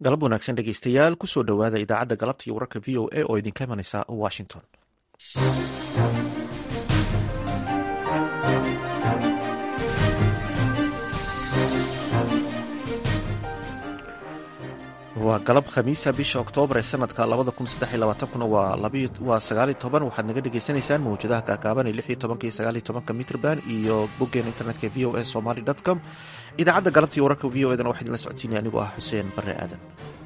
galab wanaagsan dhegeystayaal kusoo dhowaada idaacadda galabta iyo wararka v o a oo idinka imanaysa washington waa galab khamiisa bisha oktoobar ee sanadka kuna waa sagaaliy toban waxaad naga dhagaysanaysaan mawjadaha gaagaaban ee lixiyo tobanka iyo sagaaliyo tobanka mitrban iyo boggeen internetka v o a somaly com idaacadda galabta iyo wararka v o edana waxaa idinla socodsiinaya anigoo ah xuseen bare aadan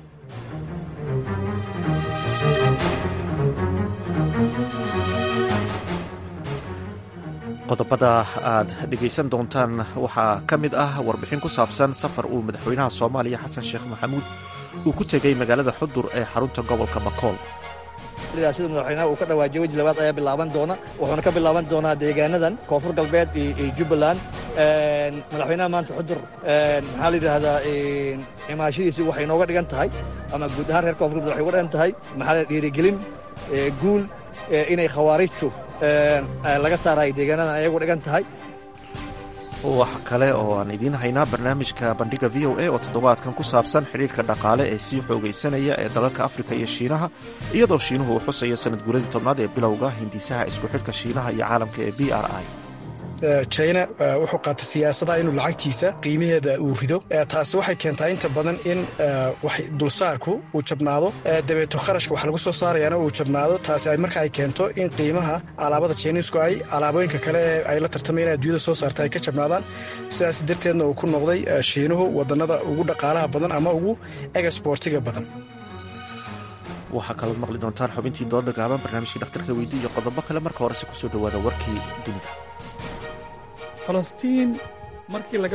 qodobada aad dhegaysan doontaan waxaa ka mid ah warbixin ku saabsan safar uu madaxweynaha soomaaliya xasan sheekh maxamuud uu ku tegey magaalada xudur ee xarunta gobolka bakool sida madaxweynaha uu ka dhawaajiyey weji labaad ayaa bilaaban doona wuxuuna ka bilaaban doonaa deegaanadan koonfur galbeed iyo jubbaland madaxweynaha maanta xudur maxaa la yidhaahdaa imaashadiisi waxay nooga dhigan tahay ama guud ahaan reer koonfur galbeed waxay uga dhigan tahay maxaa la dhiirigelin guul inay khawaarijtu laga saarayo deegaanadan ayagu dhigan tahay wax kale oo aan idiin haynaa barnaamijka bandhiga v o a oo toddobaadkan ku saabsan xidhiirka dhaqaale ee sii xoogaysanaya ee dalalka afrika iyo shiinaha iyadoo shiinuhu uu xusayo sanad guuradii tobnaad ee bilowga hindisaha isku xidhka shiinaha iyo caalamka ee b r i china wuxuu qaatay siyaasadaha inuu lacagtiisa qiimaheeda uu rido taasi waxay keentaa inta badan in dulsaarku uu jabnaado dabeeto kharashka wax lagu soo saarayaana uu jabnaado taasi ay marka ay keento in qiimaha alaabada chinisku ay alaabooyinka kale ee ay la tartamayaan adduunyada soo saarta ay ka jabnaadaan sidaas darteedna uu ku noqday shiinuhu wadannada ugu dhaqaalaha badan ama ugu egasboortiga badan waxaa kalood maqli doontaan xubintii dooda gaaban barnaamijkii dhakhtarka weydi iyo qodobo kale marka horese kusoo dhowaada warkii dunida falastiin markii laga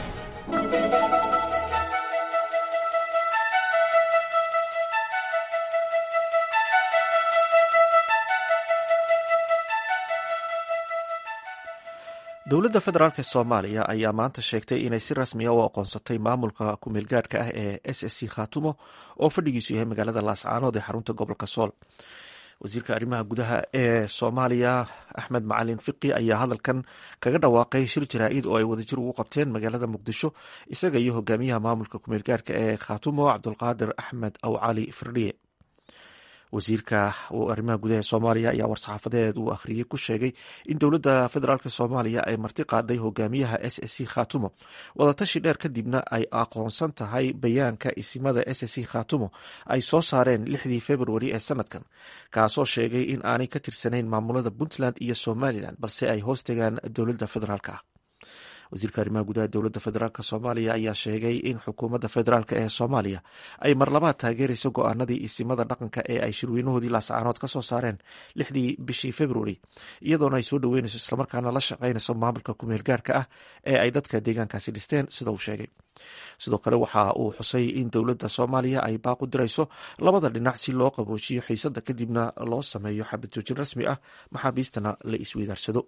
dowladda federaalk soomaaliya ayaa maanta sheegtay inay si rasmiya u aqoonsatay maamulka kumeelgaadhka ah ee s s c khaatumo oo fadhigiisu yahay magaalada laascaanood ee xarunta gobolka sool wasiirka arrimaha gudaha ee soomaaliya axmed macalin fiqi ayaa hadalkan kaga dhawaaqay shir jaraa'id oo ay wadajir ugu qabteen magaalada muqdisho isaga iyo hogaamiyaha maamulka kumeelgaadhka ee khaatumo cabdulqaadir axmed aw cali firdhiye wasiirka arrimaha gudaha ee soomaaliya ayaa war-saxaafadeed uu akhriyey ku sheegay in dowladda federaalk soomaaliya ay marti qaaday hogaamiyaha s s c khaatumo wadatashi dheer kadibna ay aqoonsan tahay bayaanka isimada s s c khaatumo ay soo saareen lixdii februari ee sanadkan kaasoo sheegay in aanay ka tirsanayn maamulada puntland iyo somalilan balse ay hoos tegaan dowladda federaalk ah wasiirka arrimaha gudaha dowladda federaalk soomaaliya ayaa sheegay in xukuumadda federaalk ee soomaaliya ay marlabaad taageerayso go-aanadii isimada dhaqanka ee ay shirweynahoodii laascaanood ka soo saareen lixdii bishii februari iyadoona ay soo dhoweynayso islamarkaana la shaqaynayso maamulka kumeel gaarhka ah ee ay dadka deegaankaasi dhisteen sida uu sheegay sidoo kale waxa uu xusay in dowladda soomaaliya ay baaq u dirayso labada dhinac si loo qaboojiyo xiisadda kadibna loo sameeyo xabad joojin rasmi ah maxaabiistana la isweydaarsado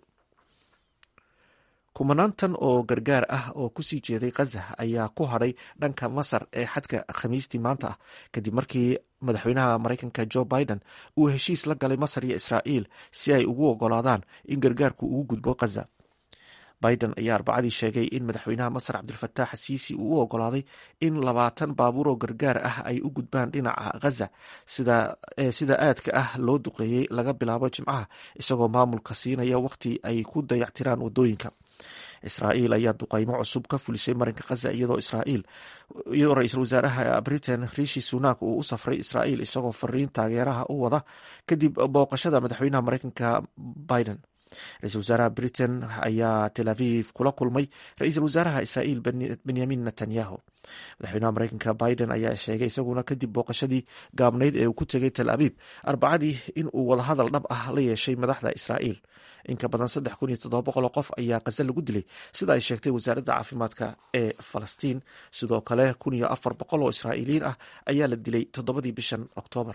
kumanaantan oo gargaar ah oo kusii jeeday khaza ayaa ku hadhay dhanka masar ee xadka khamiistii maanta ah kadib markii madaxweynaha maraykanka jo biden uu heshiis la galay masar iyo israa'iil si ay ugu ogolaadaan in gargaarku ugu gudbo khaza biden ayaa arbacadii sheegay in madaxweynaha masar cabdilfataax siisi uu u ogolaaday in labaatan baabuur oo gargaar ah ay u gudbaan dhinaca khaza sida aadka ah loo duqeeyey laga bilaabo jimcaha isagoo maamulka siinaya wakhti ay ku dayactiraan wadooyinka israa'iil ayaa duqaymo cusub ka fulisay marinka khaza iyadoo israa'iil iyadoo ra-iisul wasaaraha britain rishi sunak uu u safray israa'iil isagoo fariin taageeraha u wada kadib booqashada madaxweynaha maraykanka biden ra-iisul wasaaraha britain ayaa tel aviv kula kulmay ra-iisul wasaaraha israa'iil benyamin netanyahu madaxweynaha maraykanka biden ayaa sheegay isaguna kadib booqashadii gaabnayd ee uu ku tegay tel aviv arbacadii in uu wadahadal dhab ah la yeeshay madaxda israa'iil inka badan saddex kun iyo toddoba boqoloo qof ayaa khaza lagu dilay sida ay sheegtay wasaaradda caafimaadka ee falastiin sidoo kale kun iyo afar boqol oo israa'iiliyiin ah ayaa la dilay toddobadii bishan oktoobar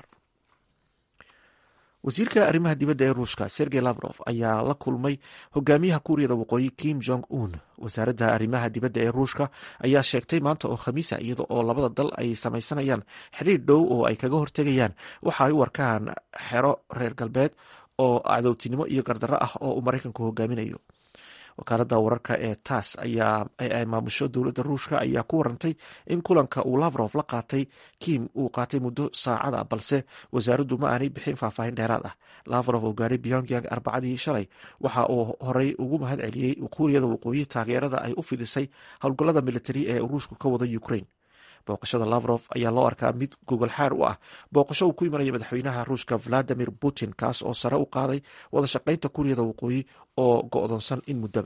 wasiirka arrimaha dibadda ee ruushka sergey lavrof ayaa la kulmay hogaamiyaha kuuriyada waqooyi kim jong un wasaaradda arrimaha dibadda ee ruushka ayaa sheegtay maanta oo khamiisa iyada oo labada dal ay samaysanayaan xiriir dhow oo ay kaga hortegayaan waxa ay u arkaan xero reer galbeed oo cadowtinimo iyo gardarro ah oo uu maraykanku hogaaminayo wakaalada wararka ee tass ayaa maamusho dowladda ruushka ayaa ku warantay in kulanka uu lavrof la qaatay kim uu qaatay muddo saacada balse wasaaraddu ma aanay bixin faahfaahin dheeraad ah lavrof oo gaaray pyongyang arbacadii shalay waxa uu horey ugu mahad celiyey kuuriyada waqooyi taageerada ay u fidisay howlgallada militari ee ruushku ka wada ukraine booqashada lavrof ayaa loo arkaa mid gogol xaar u ah booqasho uu ku imanaya madaxweynaha ruushka valadimir putin kaas oo sare u qaaday wada shaqaynta kuuriyada waqooyi oo go-doonsan in muddaba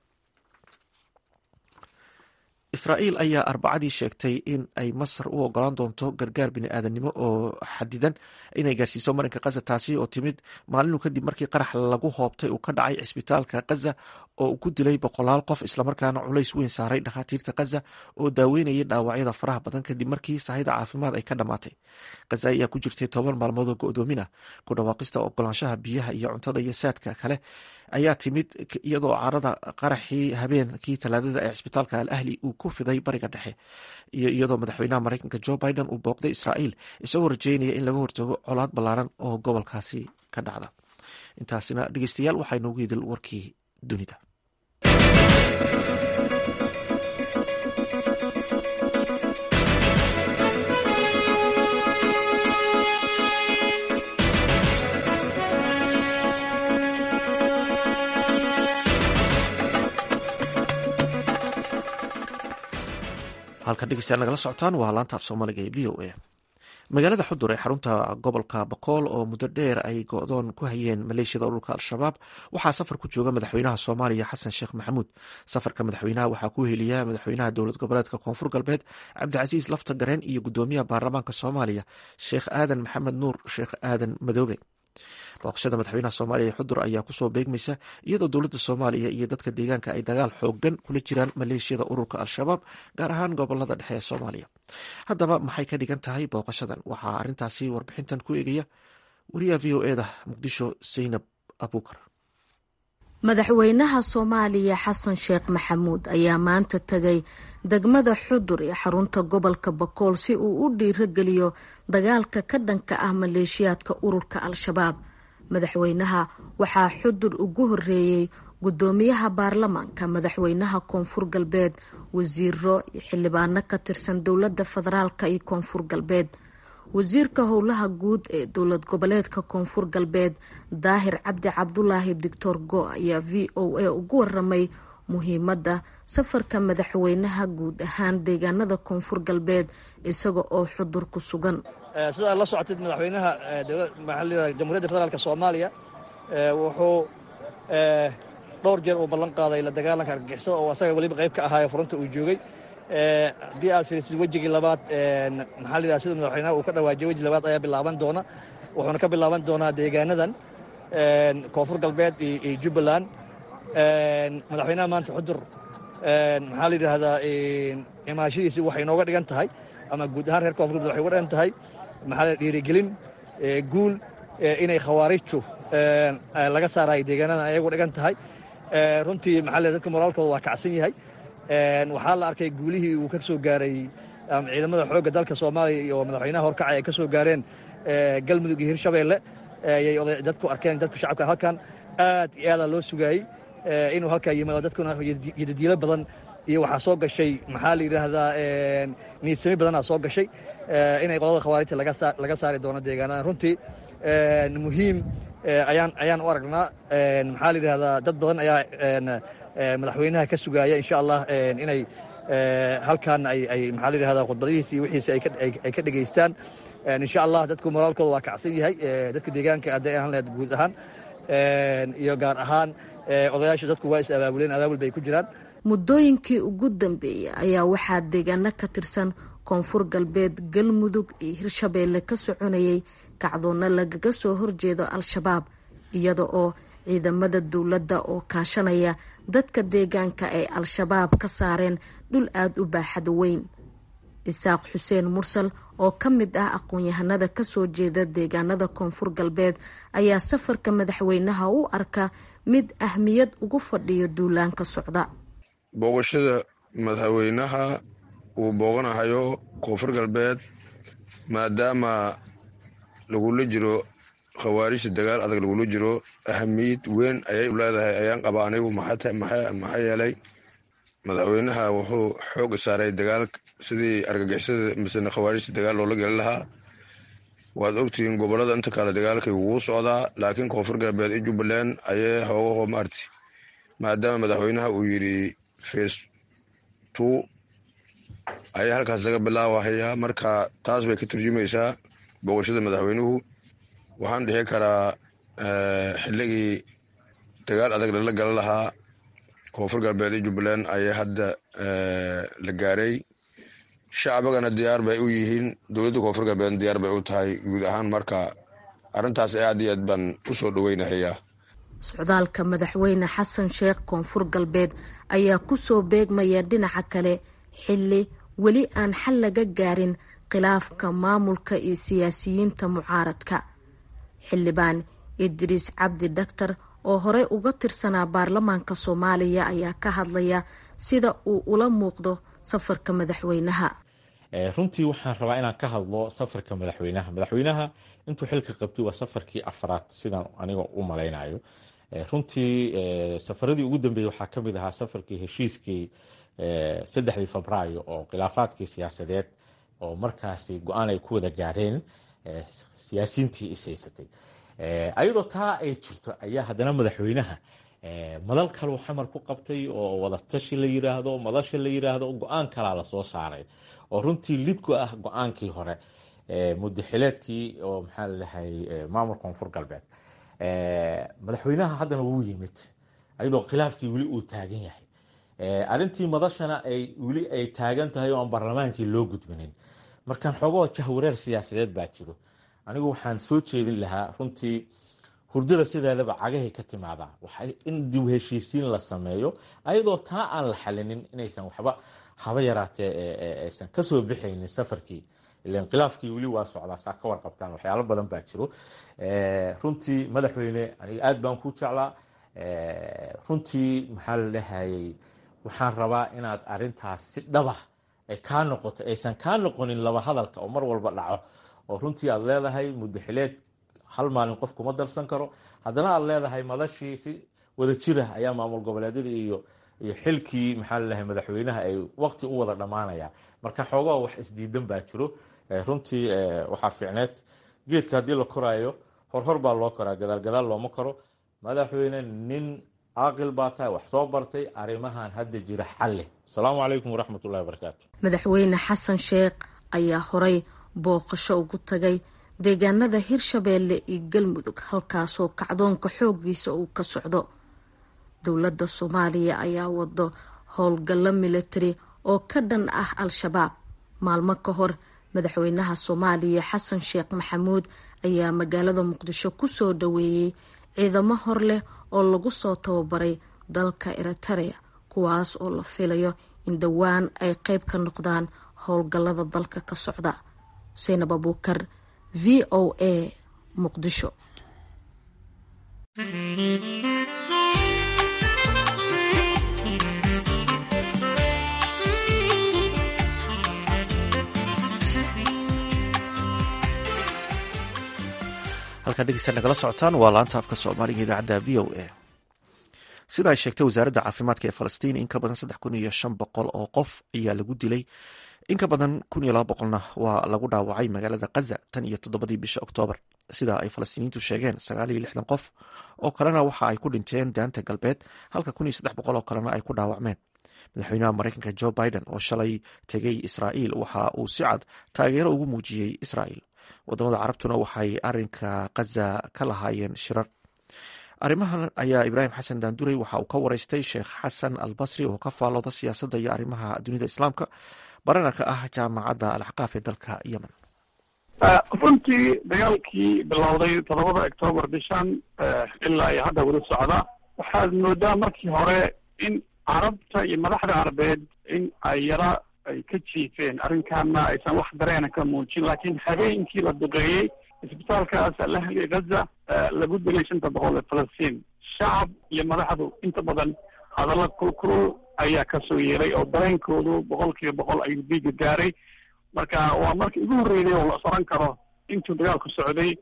israa'iil ayaa arbacadii sheegtay in ay masar u ogolaan doonto gargaar bini'aadanimo oo xadidan inay gaarsiiso marinka kaza taasi oo timid maalinu kadib markii qarax lagu hoobtay uu ka dhacay cisbitaalka kaza oo uu ku dilay boqolaal qof islamarkaana culays weyn saaray dhakhaatiirta kaza oo daaweynayay dhaawacyada faraha badan kadib markii sahayda caafimaad ay ka dhammaatay kaza ayaa ku jirtay toban maalmood oo go-doomina ku dhawaaqista ogolaanshaha biyaha iyo cuntada iyo saadka kale ayaa timid iyadoo carada qaraxii habeenkii talaadada ee cisbitaalka al ahli uu ku fiday bariga dhexe iyo iyadoo madaxweynaha mareykanka jo biden uu booqday israa'iil isagoo rajeynaya in laga hortago colaad ballaaran oo gobolkaasi ka dhacda intaasina dhegeystayaal waxaa inoogu idil warkii dunida halkan dhegeystayaal nagala socotaan waa laanta af soomaaliga ee v o a magaalada xudur ee xarunta gobolka bakool oo muddo dheer ay go-doon ku hayeen maleeshiyada ururka al-shabaab waxaa safar ku jooga madaxweynaha soomaaliya xasan sheekh maxamuud safarka madaxweynaha waxaa ku heliya madaxweynaha dowlad goboleedka koonfur galbeed cabdicasiis lafta gareen iyo gudoomiyaha baarlamaanka soomaaliya sheekh aadan maxamed nuur sheekh aadan madoobe booqashada madaxweynaha soomaaliya ee xudur ayaa kusoo beegmaysa iyadoo dowladda soomaaliya iyo dadka deegaanka ay dagaal xoogan kula jiraan maleeshiyada ururka al-shabaab gaar ahaan gobolada dhexe ee soomaaliya haddaba maxay ka dhigan tahay booqashadan waxaa arrintaasi warbixintan ku eegaya wariyaha v o eda muqdisho saynab abuukar madaxweynaha soomaaliya xasan sheekh maxamuud ayaa maanta tegay degmada xudur ee xarunta gobolka bakool si uu u dhiirageliyo dagaalka ka dhanka ah maleeshiyaadka ururka al-shabaab madaxweynaha waxaa xudur ugu horeeyey gudoomiyaha baarlamaanka madaxweynaha koonfur galbeed wasiiro iyo xildhibaano ka tirsan dowladda federaalka iyo koonfur galbeed wasiirka howlaha guud ee dowlad goboleedka koonfur galbeed daahir cabdi cabdulaahi doctor go ayaa v o a ugu waramay muhiimadda safarka madaxweynaha guud ahaan deegaanada koonfur galbeed isaga oo xudur ku sugan sida aad la socotid madaxweynaha jamhuuriyadda federaalk soomaaliya wuxuu dhowr jeer uu ballan qaaday la dagaalanka argagixisada oo asaga weliba qayb ka ahaayo furunta uu joogay haddii aad fiirisid wejigii labaad maxaa la yidhaha sida madaxweynaha uu ka dhawaajiyay weji labaad ayaa bilaaban doona wuxuuna ka bilaaban doonaa deegaanadan koonfur galbeed iyo jubbaland madaxweynaha maanta xudur maxaa la yidhaahdaa imaashadiisi waxay nooga dhigan tahay ama guud ahaan reer koonfur galbeed waxay uga dhigan tahay maxaa la dhiirigelin guul inay khawaarijtu laga saarayo deegaanadan ayay uga dhigan tahay runtii maxaa la dadka moraalkooda waa kacsan yahay waxaa la arkay guulihii uu ka soo gaaray ciidamada xoogga dalka soomaaliya iyo madaxweynaha horkacay ay ka soo gaareen galmudug iyo hirshabeelle ayay dadku arkeen dadku shacabka halkan aad iyo aadaa loo sugaayey inuu halkaa yimaado dadkuna yadadiilo badan iyo waxaa soo gashay maxaa la yidhaahdaa niidsami badanaa soo gashay inay qolada khawaarijta laga saari doono deegaanada runtii muhiim ayaan ayaan u aragnaa maxaa la yidhahdaa dad badan ayaa madaxweynaha ka sugaaya insha allah inay halkan ay maxaa la yidhahdaa khudbadihiisa iyo wixiisa ay ka dhegaystaan insha allah dadku moraalkooda waa kacsan yahay dadka deegaanka hadday ahaan lahayd guud ahaan iyo gaar ahaan odayaasha dadku waa is abaabuleen abaabul bay ku jiraan muddooyinkii ugu dambeeyay ayaa waxaa deegaano ka tirsan koonfur galbeed galmudug iyo hirshabeelle ka soconayay kacdoonna lagaga soo horjeedo al-shabaab iyada oo ciidamada dowladda oo kaashanaya dadka deegaanka ay al-shabaab ka saareen dhul aada u baaxad weyn isaaq xuseen mursal oo ka mid ah aqoon-yahanada kasoo jeeda deegaanada koonfur galbeed ayaa safarka madaxweynaha u arka mid ahmiyad ugu fadhiyo duulaanka socda booqashada madaxweynaha uu booqanahayo koonfur galbeed maadaama lagula jiro khawaarijta dagaal adag lagula jiro ahamiyad weyn ayay u leedahay ayaan qaba anigu maxaa yeelay madaxweynaha wuxuu xooga saaray dagaal sidii argagixisada misena khawaarijta dagaal loola gelin lahaa waad ogtihiin gobolada inta kale dagaalkay wuu socdaa laakiin koonfur galbeed iyo jubbaland ayay hoogaho maarti maadaama madaxweynaha uu yiri face two ayaa halkaas laga bilaabahayaa marka taas bay ka turjumaysaa booqashada madaxweynuhu waxaan dhihi karaa xilligii dagaal adag lala galan lahaa koonfur galbeed iyo jubbaland ayaa hadda la gaaray shacbigana diyaar bay u yihiin dowladda koonfur galbeedna diyaar bay u tahay guud ahaan marka arrintaas aad iyo aad baan u soo dhoweynahayaa socdaalka madaxweyne xasan sheekh koonfur galbeed ayaa kusoo beegmaya dhinaca kale xilli weli aan xal laga gaarin khilaafka maamulka iyo siyaasiyiinta mucaaradka xildhibaan idriis cabdi dhaktar oo horey uga tirsanaa baarlamaanka soomaaliya ayaa ka hadlaya sida uu ula muuqdo safarka madaxweynaha runtii waxaan rabaa inaan ka hadlo safarka madaxweynaha madaxweynaha intuu xilka qabtay waa safarkii afraad sidaan aniga u malaynayo runtii safaradii ugu dambeeyey waxaa kamid ahaa safarkii heshiiskii saddexdii febraayo oo khilaafaadkii siyaasadeed oo markaasi go-aan ay ku wada gaareen siyaasiyiintii ishaysatay ayadoo taa ay jirto ayaa haddana madaxweynaha madal kaleu xamar ku qabtay oo wadatashi la yiraahdo madasha la yiraahdo go-aan kalaa lasoo saaray oo runtii lidku ah go-aankii hore mudaxileedkii oo maxaa ladahay maamul koonfur galbeed madaxweynaha haddana wuu yimid ayadoo khilaafkii weli uu taagan yahay arrintii madashana ay weli ay taagan tahay oo aan baarlamaankii loo gudbinin markaan xoogoo jahwareer siyaasadeed baa jiro anigu waxaan soo jeedin lahaa runtii hurdada sideedaba cagahay ka timaadaa waxay in dib heshiisiin la sameeyo ayadoo taa aan la xalinin inaysan waxba haba yaraatee aysan kasoo bixaynin safarkii ilan khilaafkii weli waa socdaa saa ka warqabtaan waxyaalo badan baa jiro runtii madaxweyne aniga aad baan ku jeclaa runtii maxaa la dhahayay waxaan rabaa inaad arintaas si dhabah ay kaa noqoto aysan kaa noqonin laba hadalka oo mar walba dhaco oo runtii aad leedahay mudaxileed hal maalin qof kuma darsan karo haddana aad leedahay madashii si wada jirah ayaa maamul goboleedyada iyo iyo xilkii maxaa lalahay madaxweynaha ay waqti u wada dhammaanayaan marka xoogaa wax isdiidan baa jiro runtii waxaa fiicneed geedka haddii la koraayo horhor baa loo koraa gadaal gadaal looma koro madaxweyne nin caaqil baa tahay wax soo bartay arrimahan hadda jira xalle asalaamu calaykum waraxmatullahi wabarakaatu madaxweyne xasan sheekh ayaa horay booqasho ugu tagay deegaanada hirshabeelle iyo galmudug halkaasoo kacdoonka xooggiisa uu ka socdo dowladda soomaaliya ayaa wado howlgallo militari oo ka dhan ah al-shabaab maalmo ka hor madaxweynaha soomaaliya xasan sheekh maxamuud ayaa magaalada muqdisho kusoo dhaweeyey ciidamo hor leh oo lagu soo tababaray dalka eritarea kuwaas oo la filayo in dhowaan ay qeyb ka noqdaan howlgallada dalka ka socda xuseinab abuukar v o a muqdisho halkaad dhegeysta nagala socotaan waa laanta afka soomaaliga idaacadda v o a sida ay sheegtay wasaaradda caafimaadka ee falastiin in ka badan saddex kun iyo shan boqol oo qof ayaa lagu dilay in ka badan kun iyo laba boqolna waa lagu dhaawacay magaalada khaza tan iyo toddobadii bisha oktoobar sida ay falastiiniyiintu sheegeen sagaal iyo lixdan qof oo kalena waxa ay ku dhinteen daanta galbeed halka kun iyo saddex boqol oo kalena ay ku dhaawacmeen madaxweynaha mareykanka jo biden oo shalay tegay israa'iil waxa uu si cad taageero ugu muujiyey israa'iil wadamada carabtuna waxay arinka khaza ka lahaayeen shirar arrimahan ayaa ibraahim xasan daanduray waxa uu ka wareystay sheekh xasan al basri oo ka faallooda siyaasadda iyo arrimaha dunida islaamka baranarka ah jaamacadda alxaqaaf ee dalka yemen runtii dagaalkii bilowday toddobada octoobar bishan ilaa iyo hadda weli socda waxaad moodaa markii hore in carabta iyo madaxda carabeed in ay yara ay ka jiifeen arrinkaana aysan wax dareena ka muujin laakiin habeenkii la duqeeyey isbitaalkaas alahli gaza lagu dilay shanta boqol ee falastiin shacab iyo madaxdu inta badan hadalla kulkulul ayaa kasoo yeelay oo dareenkoodu boqol kiiba boqol ayuu diiga gaaray marka waa markii ugu horreeyay oo la soran karo intuu dagaalku socday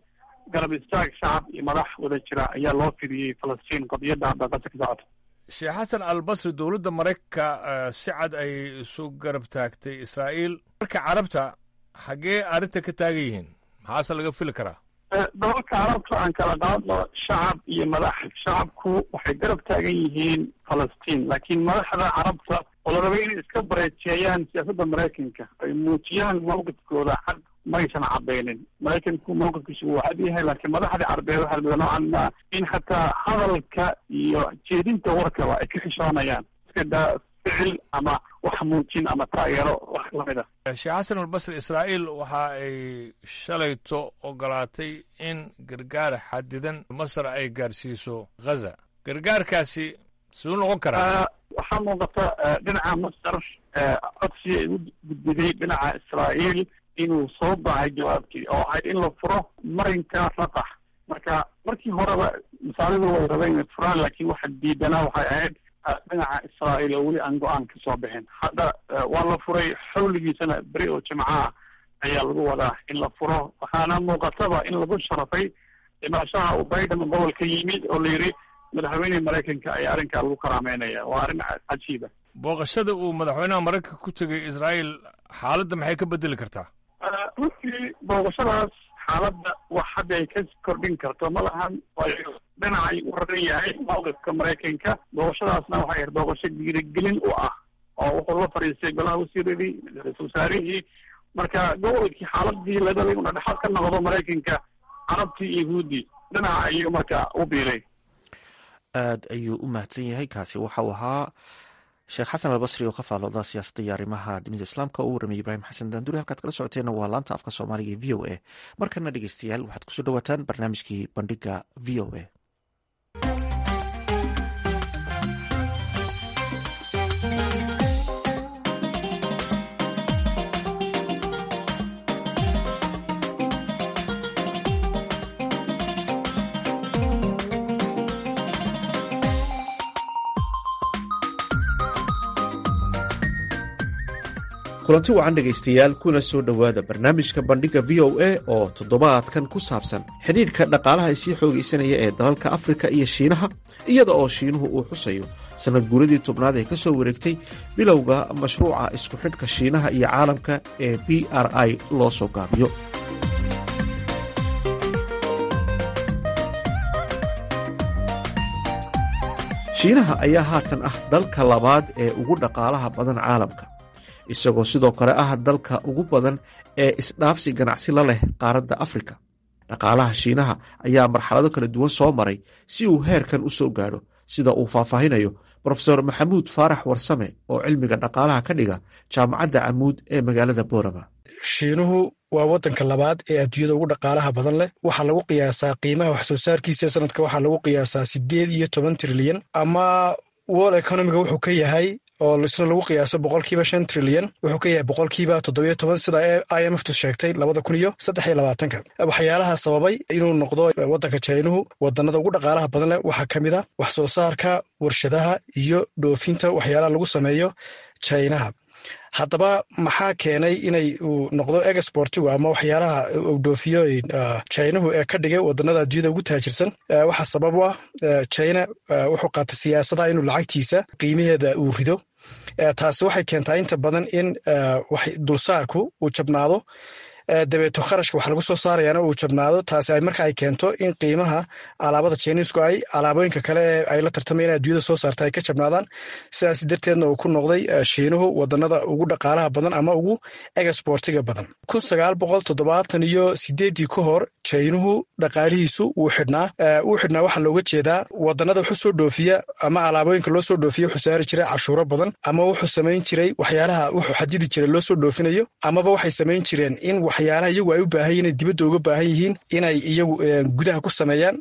garab istaag shacab iyo madax wada jira ayaa loo fidiyey falastiin qadiyadda hadda qasa ka socota sheekh xasan albasri dowladda maraykanka si cad ay isu garab taagtay israa'iil marka carabta xaggee arrinta ka taagan yihiin maxaase laga fili karaa dalalka carabta aan kala qaadno shacab iyo madax shacabku waxay garab taagan yihiin falastiin laakiin madaxda carabta oo la rabay inay iska bareejeeyaan siyaasadda maraykanka ay muujiyaan mawqifkooda cad maysan cadaynin maraykanku mawqifkiisu wuu cad yahay laakiin madaxda carbeed waxaa lamida noocan ma in xataa hadalka iyo jeedinta warkaba ay ka xishoonayaan iska daa ficil ama wax muujin ama taageero wax lamid a sheekh xasan albasri israa'iil waxa ay shalayto ogolaatay in gargaar xadidan masar ay gaarsiiso ghaza gargaarkaasi siduu noqon karaa waxaa muuqata dhinaca masar codsi ay u gudbiday dhinaca israa'iil inuu soo baxay jawaabtii oo ahayd in la furo marinka raqax marka markii horeba masaalidu way rabeen inay furaan laakiin waxa diidanaa waxay ahayd dhinaca israa'iil oo weli aan go-aan ka soo bixin hadda waa la furay xawligiisana beri oo jimcaha ayaa lagu wadaa in la furo waxaana muuqataba in lagu sharafay dhimashaha uu biden gobolka yimid oo la yidhi madaxweyneha maraykanka ayaa arrinkaa lagu karaameynaya waa arrin cajiiba booqashada uu madaxweynaha maraykanka ku tegay israa'iil xaaladda maxay ka bedeli kartaa runtii booqashadaas xaaladda wax hadda ay ka kordhin karto ma lahan waayo dhinacay u raran yahay mawqifka maraykanka booqashadaasna waxay ahayd booqasho dhiirigelin u ah oo wuxuu la fadhiistay golaha wasiiradii ra-iisul wasaarihii marka gobolkii xaaladii la rabay una dhexaad ka noqdo maraykanka carabtii iyo yahuuddii dhinaca ayuu marka u biiray aad ayuu u mahadsan yahay kaasi waxau ahaa sheekh xasan albasri oo ka faalooda siyaasadda iyo arrimaha dunida islaamka oo u warramay ibraahim xasan daanduri halkaad kala socoteenna waa laanta afka soomaaliga ee v o a markana dhegeystayaal waxaad kusoo dhawaataan barnaamijkii bandhiga v o a kulanti wacan dhegaystayaal kuna soo dhowaada barnaamijka bandhiga v o a oo toddobaadkan ku saabsan xidhiidhka dhaqaalaha isii xoogaysanaya ee dalalka afrika iyo shiinaha iyada oo shiinuhu uu xusayo sannad guuradii tobnaad ee ka soo wareegtay bilowga mashruuca isku xidhka shiinaha iyo caalamka ee b r i loo soo gaabiyo shiinaha ayaa haatan ah dalka labaad ee ugu dhaqaalaha badan caalamka isagoo sidoo kale ah dalka ugu badan ee isdhaafsi ganacsi la leh qaaradda afrika dhaqaalaha shiinaha ayaa marxalado kala duwan soo maray si uu heerkan u soo gaadho sida uu faahfaahinayo brofesor maxamuud faarax warsame oo cilmiga dhaqaalaha ka dhiga jaamacadda camuud ee magaalada boorama shiinuhu waa wadanka labaad ee adduunyada ugu dhaqaalaha badan leh waxaa lagu qiyaasaa qiimaha wax soo saarkiisa sanadka waxaa lagu qiyaasaa sideed iyo toban trilyan ama world economiga wuxuu ka yahay oo isna lagu qiyaaso boqolkiiba shan trilyan wuxuu ka yahay boqolkiiba toddobiyo toban sida i m f tu sheegtay labada kun iyo saddex iyo labaatanka waxyaalaha sababay inuu noqdo wadanka jainuhu wadanada ugu dhaqaalaha badan leh waxaa ka mid a wax soo saarka warshadaha iyo dhoofinta waxyaalaha lagu sameeyo jainaha haddaba maxaa keenay inay uu noqdo exportigu ama waxyaalaha uu dhoofiyo jinahu ee ka dhigay wadanada adduunyada ugu taajirsan waxaa sabab u ah jina wuxuu qaatay siyaasada inuu lacagtiisa qiimaheeda uu rido taasi waxay keentaa inta badan in dulsaarku uu jabnaado dabeeto kharashka wax lagu soo saarayaana uu jabnaado taasi ay marka ay keento in qiimaha alaabada jiniisku ay alaabooyinka kale ee ay la tartamayaan adduunyada soo saarta ay ka jabnaadaan sidaas darteedna uu ku noqday shiinuhu wadanada ugu dhaqaalaha badan ama ugu exportiga badan kun sagaal boqol toddobaatan iyo sideeddii ka hor jainuhu dhaqaalihiisu wuu xidhnaa wuu xidhnaa waxaa looga jeedaa wadanada wuxuu soo dhoofiya ama alaabooyinka loo soo dhoofiya wuxuu saari jiray cashuuro badan ama wuxuu samayn jiray waxyaalaha wuxuu xadidi jiray loo soo dhoofinayo amaba waxay samayn jireen in waxyaalaha iyagu ay u baahan yihin inay dibadda uga baahan yihiin inay iyagu gudaha ku sameeyaan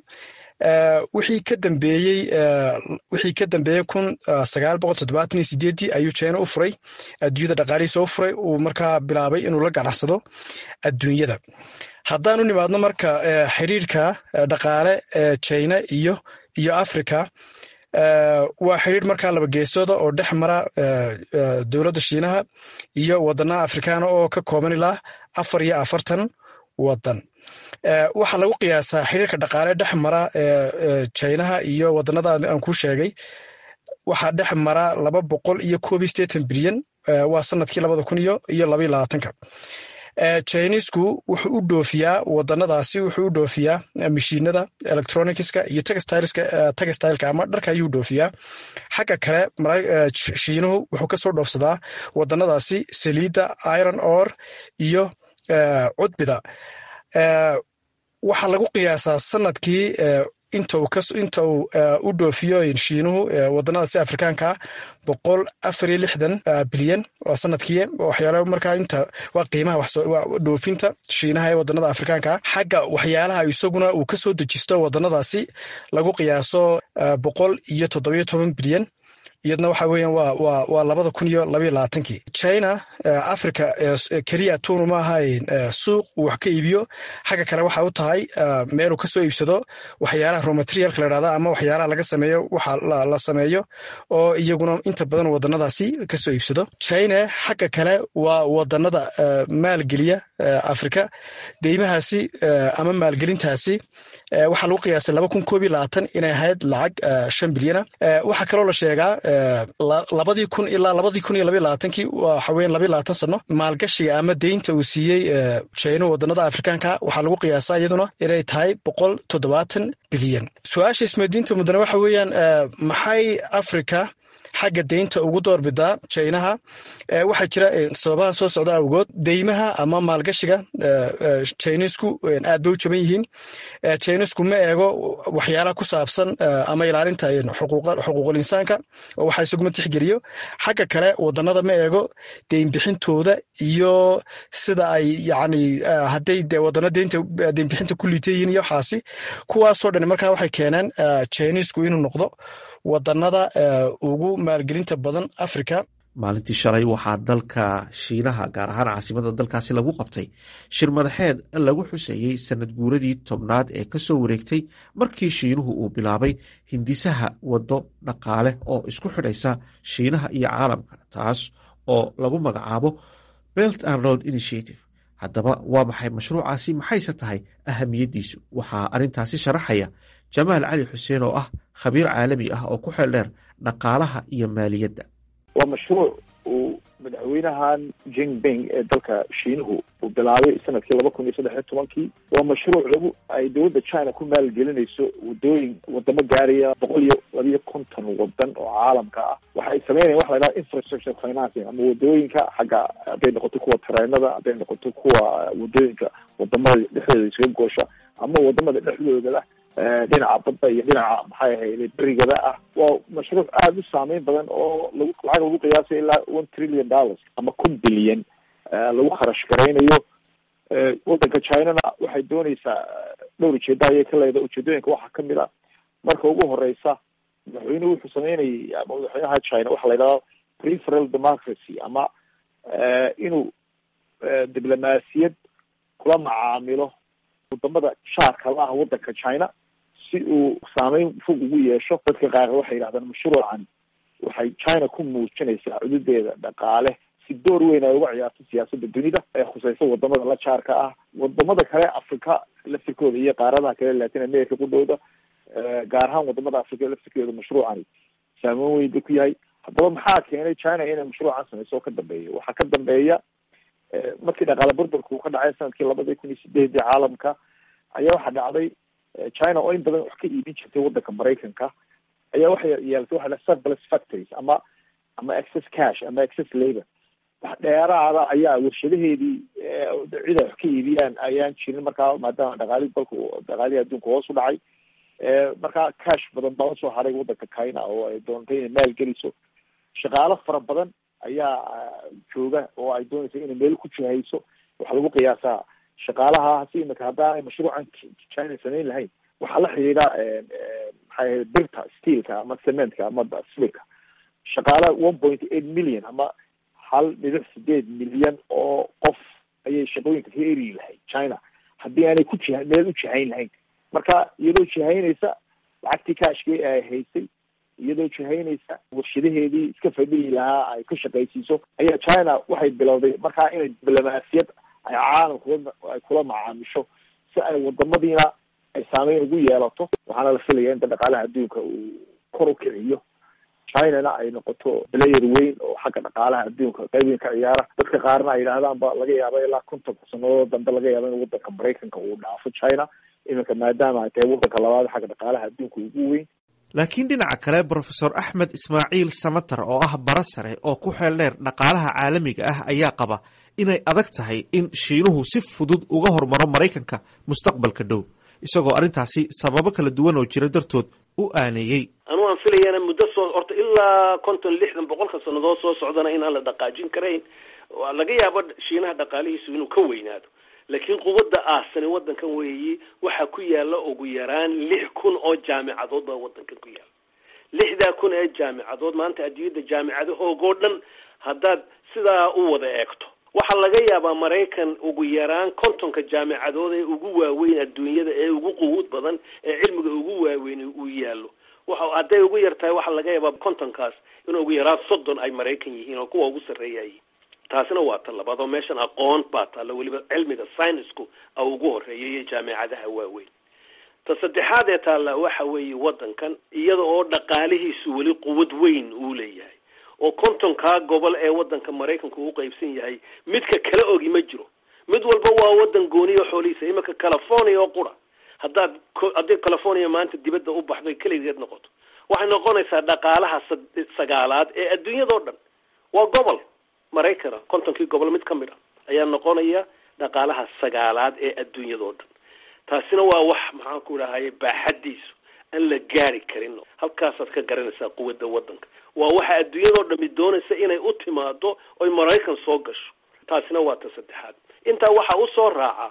wixii ka dambeeyey wixii ka dambeeyey kun sagaal boqol toddobaatan iyo sideeddii ayuu jina u furay adduunyada dhaqaalihiisa u furay uu markaa bilaabay inuu la ganacsado adduunyada haddaan u nimaadno marka xiriirka dhaqaale ee jina iyo iyo africa waa xiriir markaa laba geesooda oo dhex mara dowladda shiinaha iyo wadanaha afrikaana oo ka kooban ilaa afar iyo afartan wadan waxaa lagu qiyaasaa xiriirka dhaqaale dhex mara jinaha iyo wadanada aan kuu sheegay waxaa dhex mara laba boqol iyo koob iyo sideetan bilyan waa sanadkii labada kun iyo iyo labaiyo labaatanka chinisku wuxuu u dhoofiyaa wadanadaasi wuxuu u dhoofiyaa mashiinada electronicska iyo textileka ama dharka ayuu dhoofiyaa xagga kale shiinuhu wuxuu kasoo dhoofsadaa wadanadaasi saliidda iron or iyo cudbida waxaa lagu qiyaasaa sanadkii inta uu u dhoofiyo shiinuhu wadanadaasi afrikaanka boqol afar iyo lixdan bilyan waa sanadkii waxyaala markaa inta waa qiimaha dhoofinta shiinaha ee wadanada afrikaanka xagga waxyaalaha isaguna uu kasoo dejisto wadanadaasi lagu qiyaaso boqol iyo toddobiyo toban bilyan iyadna waxa weeyaan waa waa waa labada kun iyo labaiyo labaatankii china africa keliya tunu ma ahayn suuq uu wax ka iibiyo xagga kale waxa u tahay meeluu kasoo iibsado waxyaalaha romaterialka la dhahda ama waxyaalaha laga sameeyo waxa la sameeyo oo iyaguna inta badan wadanadaasi kasoo iibsado china xagga kale waa wadanada maalgeliya africa deymahaasi ama maalgelintaasi waxaa lagu qiyaasay laba kun koob iyo labaatan inay ahayd lacag shan bilyana waxaa kaloo la sheegaa labadii kun ilaa labadii kun iyo labayo labaatankii waxa weyan labayo labaatan sano maalgashiga ama deynta uu siiyey jino wadanada afrikaanka waxaa lagu qiyaasaa iyaduna inay tahay boqol toddobaatan bilyan su-aasha ismadiinta mudane waxa weeyaan maxay africa xagga deynta ugu doorbidaa jinaha waxaa jira sababaha soo socda awgood deymaha ama maalgashiga jinisku aad bay u jaban yihiin jinisku ma eego waxyaalaha ku saabsan ama ilaalinta xuquuqul insaanka oo waxa isaguma tixgeliyo xagga kale wadanada ma eego deynbixintooda iyo sida ay yani hadday de wadano deynta deynbixinta ku liita yihiin iyo waxaasi kuwaasoo dhan markaa waxay keeneen jinisku inuu noqdo wadanada ugu maalgelinta badan africa maalintii shalay waxaa dalka shiinaha gaar ahaan caasimada dalkaasi lagu qabtay shir madaxeed lagu xuseeyey sanad guuradii tobnaad ee kasoo wareegtay markii shiinuhu uu bilaabay hindisaha wado dhaqaale oo isku xidhaysa shiinaha iyo caalamka taas oo lagu magacaabo belt and road initiative haddaba waa maxay mashruucaasi maxayse tahay ahamiyaddiisu waxaa arrintaasi sharaxaya jamaal cali xuseen oo ah khabiir caalami ah oo ku xeel dheer dhaqaalaha iyo maaliyadda waa mashruuc uu madaxweynahan jinping ee dalka shiinuhu uu bilaabay sanadkii laba kun iyo saddex iyo tobankii waa mashruuc lagu ay dowladda china ku maalgelinayso wadooyin wadamo gaaraya boqol iyo labiyo konton wadan oo caalamka ah waxay sameynayan waxa la yidhaha infrastructure financing ama wadooyinka xagga hadday noqoto kuwa tareenada hadday noqoto kuwa wadooyinka wadamada dhexdooda isaga goosha ama wadamada dhexdooda dhinaca badda iyo dhinaca maxay ahayd berigada ah waa mashruuc aada u saameyn badan oo lagu lacag lagu qiyaasay ilaa one trillion dollars ama kun bilyan lagu kharash garaynayo wadanka chinana waxay dooneysaa dhowr ujeeda ayay ka leedahay ujeedooyinka waxaa kamid a marka ugu horeysa madaxweynuhu wuxuu sameynayay ama madaxweynaha china waxaa la yidhahda preferal democracy ama inuu diblomaasiyad kula macaamilo wadamada shaarka la ah wadanka china si uu saameyn fog ugu yeesho dadka qaar waxay yidhahdaan mashruucan waxay china ku muujinaysaa cududeeda dhaqaale si door weyn ay uga ciyaarto siyaasadda dunida ee khuseysa wadamada la jaarka ah wadamada kale africa laftirkooda iyo qaaradaha kale latin america qudhowda gaar ahaan wadamada africa laftirkooda mashruucani saameyn weyn ba ku yahay haddaba maxaa keenay china inay mashruucan sameyso oo ka dambeeya waxaa ka dambeeya markii dhaqaale burburka uu ka dhacay sanadkii labadii kun iyo sideedii caalamka ayaa waxaa dhacday china oo in badan wax ka iibin jirtay wadanka maraykanka ayaa waxay yeelatay waxa la surplus factories ama ama excess cash ama excess labor wax dheeraada ayaa warshadaheedii cid ay wax ka iibiyaan ayaan jirin markaa maadaama dhaqaali dalka dhaqaalihii adduunka hoos u dhacay markaa cash badan baa usoo haray wadanka china oo ay doontay inay maal geliso shaqaalo fara badan ayaa jooga oo ay doonaysa inay meel ku jihayso waxaa lagu qiyaasaa shaqaalahaasi imika haddaanay mashruucan china samayn lahayn waxaa la xidhiidha maxay ahayd birta steelka ama cementka ama sibirka shaqaala one point eight million ama hal dhibic sideed milyan oo qof ayay shaqooyinka ka eri lahayd china haddii aanay ku jiha meel u jihayn lahayn marka iyadoo jihaynaysa lacagtii kaashkii ay haysay iyadoo jihaynaysa warshadaheedii iska fadhihi lahaa ay ka shaqaysiiso ayaa china waxay bilowday markaa inay diblomaasiyad ay caalamka ay kula macaamisho si ay wadamadiina ay saameyn ugu yeelato waxaana la filaya inta dhaqaalaha adduunka uu kor u kiciyo chinana ay noqoto player weyn oo xagga dhaqaalaha adduunka qayb weyn ka ciyaara dadka qaarna ay yidhaahdaan ba laga yaaba ilaa kontonka sanadood dambe laga yaaba in wadanka maraykanka uu dhaafo china iminka maadaama ay tahay wadanka labaad xagga dhaqaalaha adduunka ugu weyn laakiin dhinaca kale brofesor axmed ismaaciil samater oo ah bara sare oo ku xeel dheer dhaqaalaha caalamiga ah ayaa qaba inay adag tahay in shiinuhu si fudud uga hormaro maraykanka mustaqbalka dhow isagoo arrintaasi sababo kala duwan oo jira dartood u aaneeyey anu aan filayana muddo soo horta ilaa konton lixdan boqolka sannadood soo socdana inaan la dhaqaajin karayn laga yaabo shiinaha dhaqaalihiisu inuu ka weynaado laakiin quwadda aasani wadankan weeyi waxaa ku yaala ugu yaraan lix kun oo jaamicadood baa wadankan ku yaala lixdaa kun ee jaamicadood maanta adduunyadda jaamicadahoogoo dhan haddaad sidaa u wada eegto waxaa laga yaabaa maraykan ugu yaraan kontonka jaamicadood ee ugu waaweyn adduunyada ee ugu quwuud badan ee cilmiga ugu waaweyn uu yaallo waxa hadday ugu yar tahay waxaa laga yaabaa kontonkaas in ugu yaraan soddon ay maraykan yihiin oo kuwa ugu sarreeyayiin taasina waa ta labaad oo meeshan aqoon baa taalla weliba cilmiga scienceku a ugu horeeya iyo jaamicadaha waaweyn ta saddexaad ee taalla waxa weeye wadankan iyada oo dhaqaalihiisu weli quwad weyn uu leeyahay oo kontonkaa gobol ee wadanka maraykanka uu qaybsan yahay midka kala ogi ma jiro mid walba waa wadan gooniyo xoolihiisa iminka california oo qura haddaad haddii california maanta dibadda u baxdo keligeed noqoto waxay noqonaysaa dhaqaalaha sagaalaad ee adduunyadao dhan waa gobol maraykana kontonkii gobol mid ka mid a ayaa noqonaya dhaqaalaha sagaalaad ee adduunyadao dhan taasina waa wax maxaan ku dhahaye baaxadiisu aan la gaari karin halkaasaad ka garanaysaa quwadda wadanka waa waxa adduunyadao dhami doonaysa inay u timaado oy maraykan soo gasho taasina waa ta saddexaad intaa waxaa usoo raaca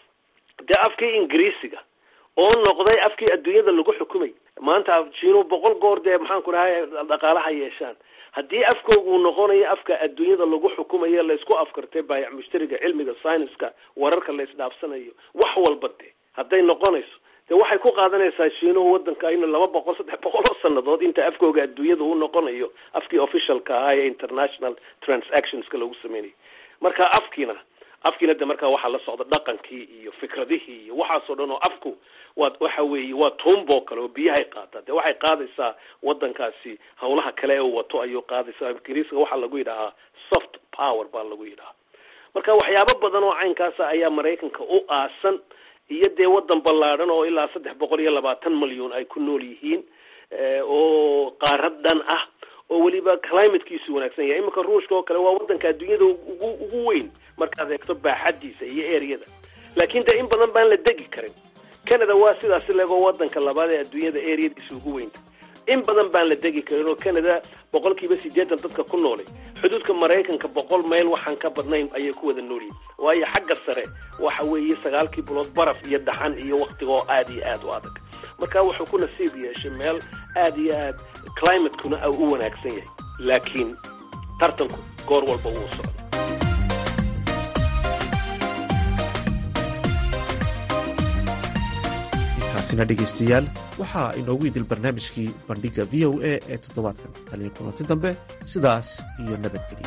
dee afkii ingiriisiga oo noqday afkii adduunyada lagu xukumay maanta jiinu boqol goor dee maxaan ku dhahay dhaqaalaha yeeshaan haddii afkooga uu noqonayo afka adduunyada lagu xukumayo laysku afkartay baayac mushtariga cilmiga scienceska wararka la isdhaafsanayo wax walba de hadday noqonayso de waxay ku qaadanaysaa shiinuhu wadanka inu laba boqol saddex boqol oo sanadood inta afkooga adduunyada uu noqonayo afkii officialka ahaa ee international transactionska lagu sameynayo marka afkiina afkiina de markaa waxaa la socda dhaqankii iyo fikradihii iyo waxaasoo dhan oo afku waa waxa weeye waa tuumboo kale oo biyahay qaadaa de waxay qaadaysaa wadankaasi hawlaha kale ee uu wato ayuu qaadaysaa ingiriiska waxaa lagu yidhahaa soft power baa lagu yidhahaa marka waxyaabo badan oo caynkaasa ayaa maraykanka u aasan iyo dee wadan ballaadhan oo ilaa saddex boqol iyo labaatan malyan ay ku nool yihiin oo qaarad dhan ah oo weliba climatekiisu wanaagsan yahay iminka ruushka oo kale waa wadanka adduunyada ugu ugu weyn markaad eegto baaxadiisa iyo eryada laakiin dee in badan baan la degi karin canada waa sidaasi legoo wadanka labaad ee adduunyada eryadiisa ugu weynta in badan baan la degi karin oo canada boqol kiiba siddeetan dadka ku noolay xuduudka maraykanka boqol mayl waxaan ka badnayn ayay ku wada noolyihin waayo xagga sare waxa weeye sagaalkii bilood baraf iyo dhaxan iyo waktiga oo aada iyo aada u adag marka wuxuu ku nasiib yeeshay meel aada iyo aad climatekuna u wanaagsan yahay laakiin tartanku goor walba wuu socda taasina dhegaystayaal waxaa inoogu idil barnaamijkii bandhiga v o a ee toddobaadkan taliya kulanti dambe sidaas iyo nabadgeliya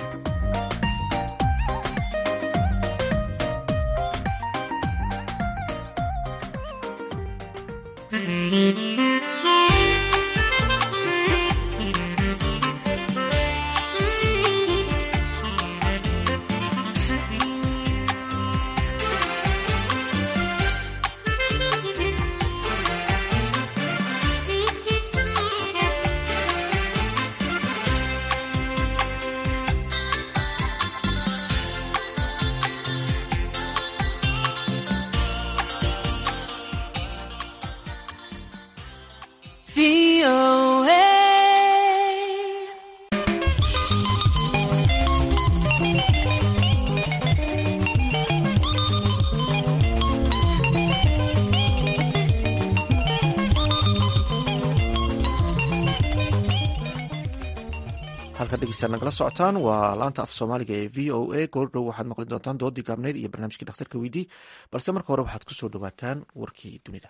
halka dhegeystaad nagala socotaan waa laanta af soomaaliga ee v o a goordhow waxaad maqli doontaan doodii gaabneyd iyo barnaamijkii dhakhtarka weydii balse marka hore waxaad kusoo dhawaataan warkii dunida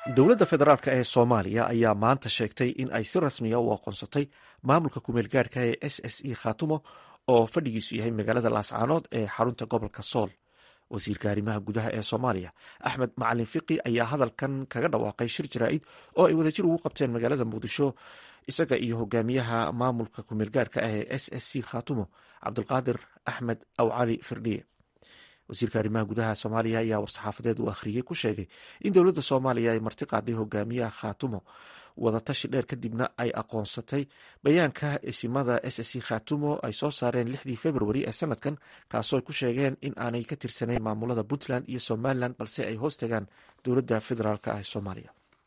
dowladda federaalk ee soomaaliya ayaa maanta sheegtay in ay si rasmiya u aqoonsatay maamulka kumeel gaadhka ee s s e khaatumo oo fadhigiisu yahay magaalada laascaanood ee xarunta gobolka sool wasiirka arrimaha gudaha ee soomaaliya axmed macalin fiqi ayaa hadalkan kaga dhawaaqay shir jaraa'id oo ay wadajir ugu qabteen magaalada muqdisho isaga iyo hogaamiyaha maamulka kumeel gaadhka ah ee s s c khaatumo cabdulqaadir axmed awcali firdhiye wasiirka arrimaha gudaha soomaaliya ayaa war-saxaafadeed uu akhriyey ku sheegay in dowladda soomaaliya ay marti qaaday hogaamiyaha khaatumo wadatashi dheer kadibna ay aqoonsatay bayaanka isimada s s c khaatumo ay soo saareen lixdii februari ee sanadkan kaasoo ay ku sheegeen in aanay ka tirsanayn maamulada puntland iyo somalilan balse ay hoos tagaan dowladda federaalk ah ee soomaaliya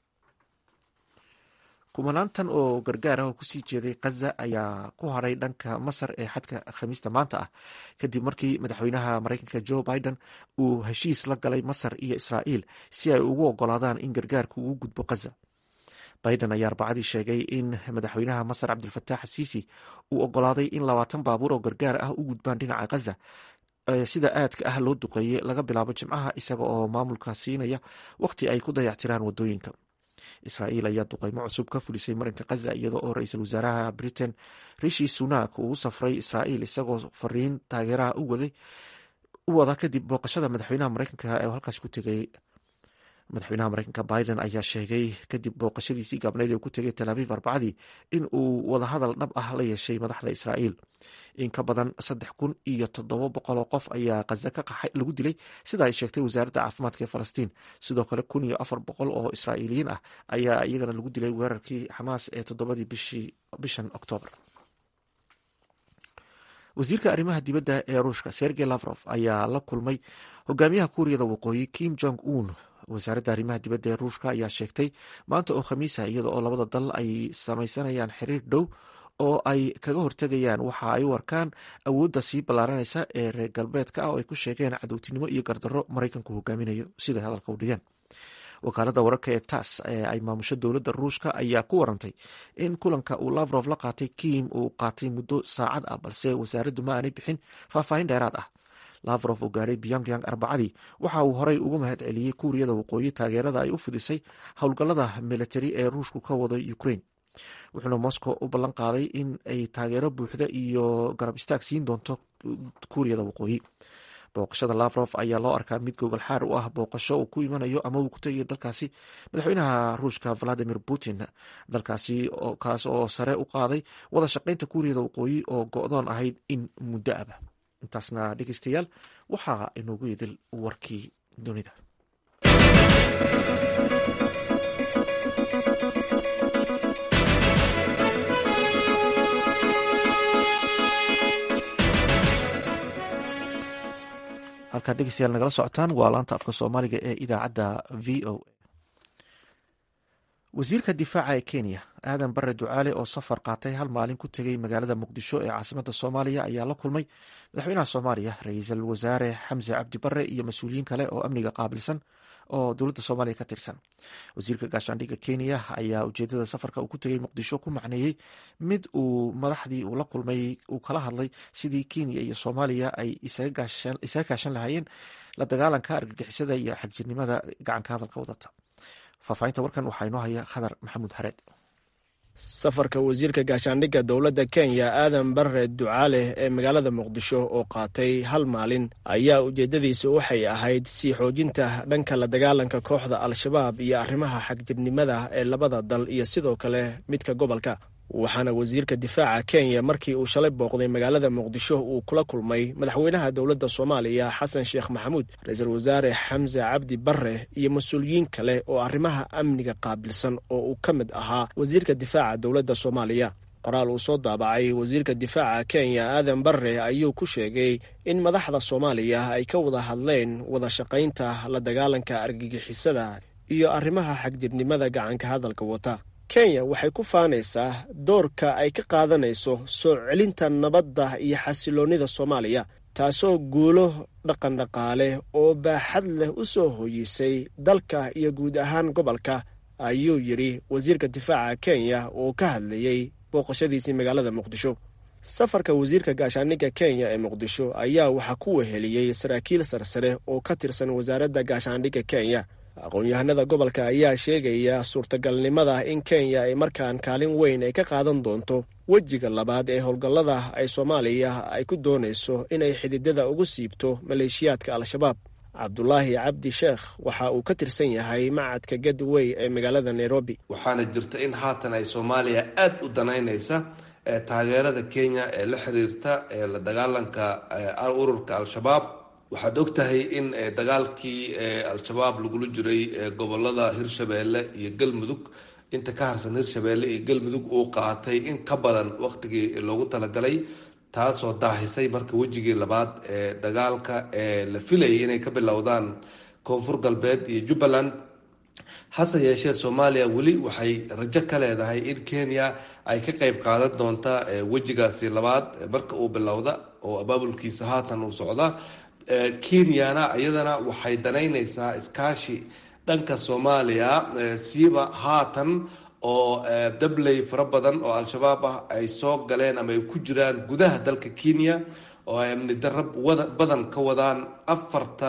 kumanaantan oo gargaar ah oo kusii jeeday khaza ayaa ku haray dhanka masar ee xadka khamiista maanta ah kadib markii madaxweynaha mareykanka joe biden uu heshiis la galay masar iyo israa'iil si ay ugu ogolaadaan in gargaarku ugu gudbo khaza biden ayaa arbacadii sheegay in madaxweynaha masar cabdilfataax asiisi uu ogolaaday in labaatan baabuur oo gargaar ah u gudbaan dhinaca khaza sida aadka ah loo duqeeyey laga bilaabo jimcaha isaga oo maamulka siinaya wakhti ay ku dayactiraan wadooyinka israa'iil ayaa duqeymo cusub ka fulisay marinka khaza iyada oo ra-iisul wasaaraha britain rishi sunak uu u safray israa'iil isagoo fariin taageeraha u wada kadib booqashada madaxweynaha mareykanka ee halkaas ku tegay madaxweynaha mareykanka biden ayaa sheegay kadib booqashadiisii gaabneyd ee ku tegay tel aviv arbacadii in uu wadahadal dhab ah la yeeshay madaxda israa'iil in ka badan saddex kun iyo toddoba boqol oo qof ayaa khaza ka qaxay lagu dilay sida ay sheegtay wasaaradda caafimaadka ee falastiin sidoo kale kun iyo afar boqol oo israa'iiliyiin ah ayaa iyagana lagu dilay weerarkii xamaas ee toddobadii bishan oktoobar wasiirka arrimaha dibadda ee ruushka sergey lavrof ayaa la kulmay hogaamiyaha kuuriyada waqooyi kim jong un wasaaradda arrimaha dibadda ee ruushka ayaa sheegtay maanta oo khamiisa iyada oo labada dal ay samaysanayaan xiriir dhow oo ay kaga hortegayaan waxa ay u arkaan awoodda sii ballaaranaysa ee reer galbeedka ah oo ay ku sheegeen cadowtinimo iyo gardarro maraykanku hogaaminayo siday hadalka u dhigeen wakaaladda wararka ee tass ee ay maamusho dowladda ruushka ayaa ku warantay in kulanka uu lavrof la qaatay kim uu qaatay muddo saacad ah balse wasaaraddu ma aanay bixin faahfaahin dheeraad ah lavrof oo gaadhay pyongyang arbacadii waxa uu horey ugu mahad celiyey kuuriyada waqooyi taageerada ay u fidisay howlgallada militari ee ruushku ka wado ukraine wuxuuna moscow u ballan qaaday in ay taageero buuxda iyo garab istaag siin doonto kuuriyada waqooyi booqashada lavrof ayaa loo arkaa mid gogol xaar u ah booqasho uu ku imanayo ama uu ku tegayo dalkaasi madaxweynaha ruushka valadimir putin dalkaasi kaas oo sare u qaaday wada shaqaynta kuuriyada waqooyi oo go-doon ahayd in muddo aba intaasna dhegeystayaal waxaa inoogu yidil warkii dunida halkaad dhegeystayaal nagala socotaan waa laanta afka soomaaliga ee idaacadda v o a wasiirka difaaca ee kenya aadan bare ducaale oo safar qaatay hal maalin ku tegay magaalada muqdisho ee caasimada soomaaliya ayaa la kulmay madaxweynaha soomaaliya ra-iisul wasaare xamse cabdi bare iyo mas-uuliyiin kale oo amniga qaabilsan oo dowladda soomaaliya ka tirsan wasiirka gaashaandhigga kenya ayaa ujeedada safarka uu ku tegay muqdisho ku macneeyey mid uu madaxdii uu la kulmay uu kala hadlay sidii kenya iyo soomaaliya ay isaga kaashan lahaayeen la dagaalanka argagixisada iyo xagjirnimada gacanka hadalka wadata faahfaahinta warkan waxaa inoo haya khadar maxamuud hareed safarka wasiirka gaashaandhigga dowladda kenya aadan bare ducaale ee magaalada muqdisho oo qaatay hal maalin ayaa ujeeddadiisa waxay ahayd sii xoojinta dhanka la dagaalanka kooxda al-shabaab iyo arrimaha xagjirnimada ee labada dal iyo sidoo kale midka gobolka waxaana wasiirka difaaca kenya markii uu shalay booqday magaalada muqdisho uu kula kulmay madaxweynaha dowladda soomaaliya xasan sheekh maxamuud ra-iisul wasaare xamse cabdi bare iyo mas-uuliyiin kale oo arrimaha amniga qaabilsan oo uu ka mid ahaa wasiirka difaaca dowladda soomaaliya qoraal uu soo daabacay wasiirka difaaca kenya aadan bare ayuu ku sheegay in madaxda soomaaliya ay ka wada hadleen wada shaqaynta la dagaalanka argagixisada iyo arrimaha xagjirnimada gacanka hadalka wata kenya waxay ku faanaysaa doorka ay ka qaadanayso soo celinta nabadda iyo xasiloonnida soomaaliya taasoo guulo dhaqandhaqaale oo baaxad leh u soo hooyisay dalka iyo guud ahaan gobolka ayuu yidhi wasiirka difaaca kenya oo ka hadlayey booqashadiisii magaalada muqdisho safarka wasiirka gaashaandhigga kenya ee muqdisho ayaa waxaa ku weheliyey saraakiil sarsare oo ka tirsan wasaaradda gaashaandhigga kenya aqoon-yahanada gobolka ayaa sheegaya suurtagalnimada in kenya ay markaan kaalin weyn ay ka qaadan doonto wejiga labaad ee howlgallada ay soomaaliya ay ku doonayso inay xididada ugu siibto maleeshiyaadka al-shabaab cabdulaahi cabdi sheekh waxa uu ka tirsan yahay macadka gadwey ee magaalada nairobi waxaana jirta in haatan ay soomaaliya aada u danaynaysa taageerada kenya ee la xiriirta ee la dagaalanka ururka al-shabaab waxaad og tahay in dagaalkii al-shabaab lagula jiray gobolada hirshabeelle iyo galmudug inta ka harsan hirshabeelle iyo galmudug uu qaatay in ka badan waqtigii loogu talagalay taasoo daahisay marka wejigii labaad ee dagaalka ee la filayay inay ka bilowdaan koonfur galbeed iyo jubbaland hase yeeshee soomaaliya weli waxay rajo ka leedahay in kenya ay ka qeyb qaadan doonta wejigaasi labaad marka uu bilowda oo abaabulkiisa haatan uu socda kenyana iyadana waxay danaynaysaa iskaashi dhanka soomaaliya siiba haatan oo dabley fara badan oo al-shabaab ah ay soo galeen ama ay ku jiraan gudaha dalka kenya oo ay amni darab badan ka wadaan afarta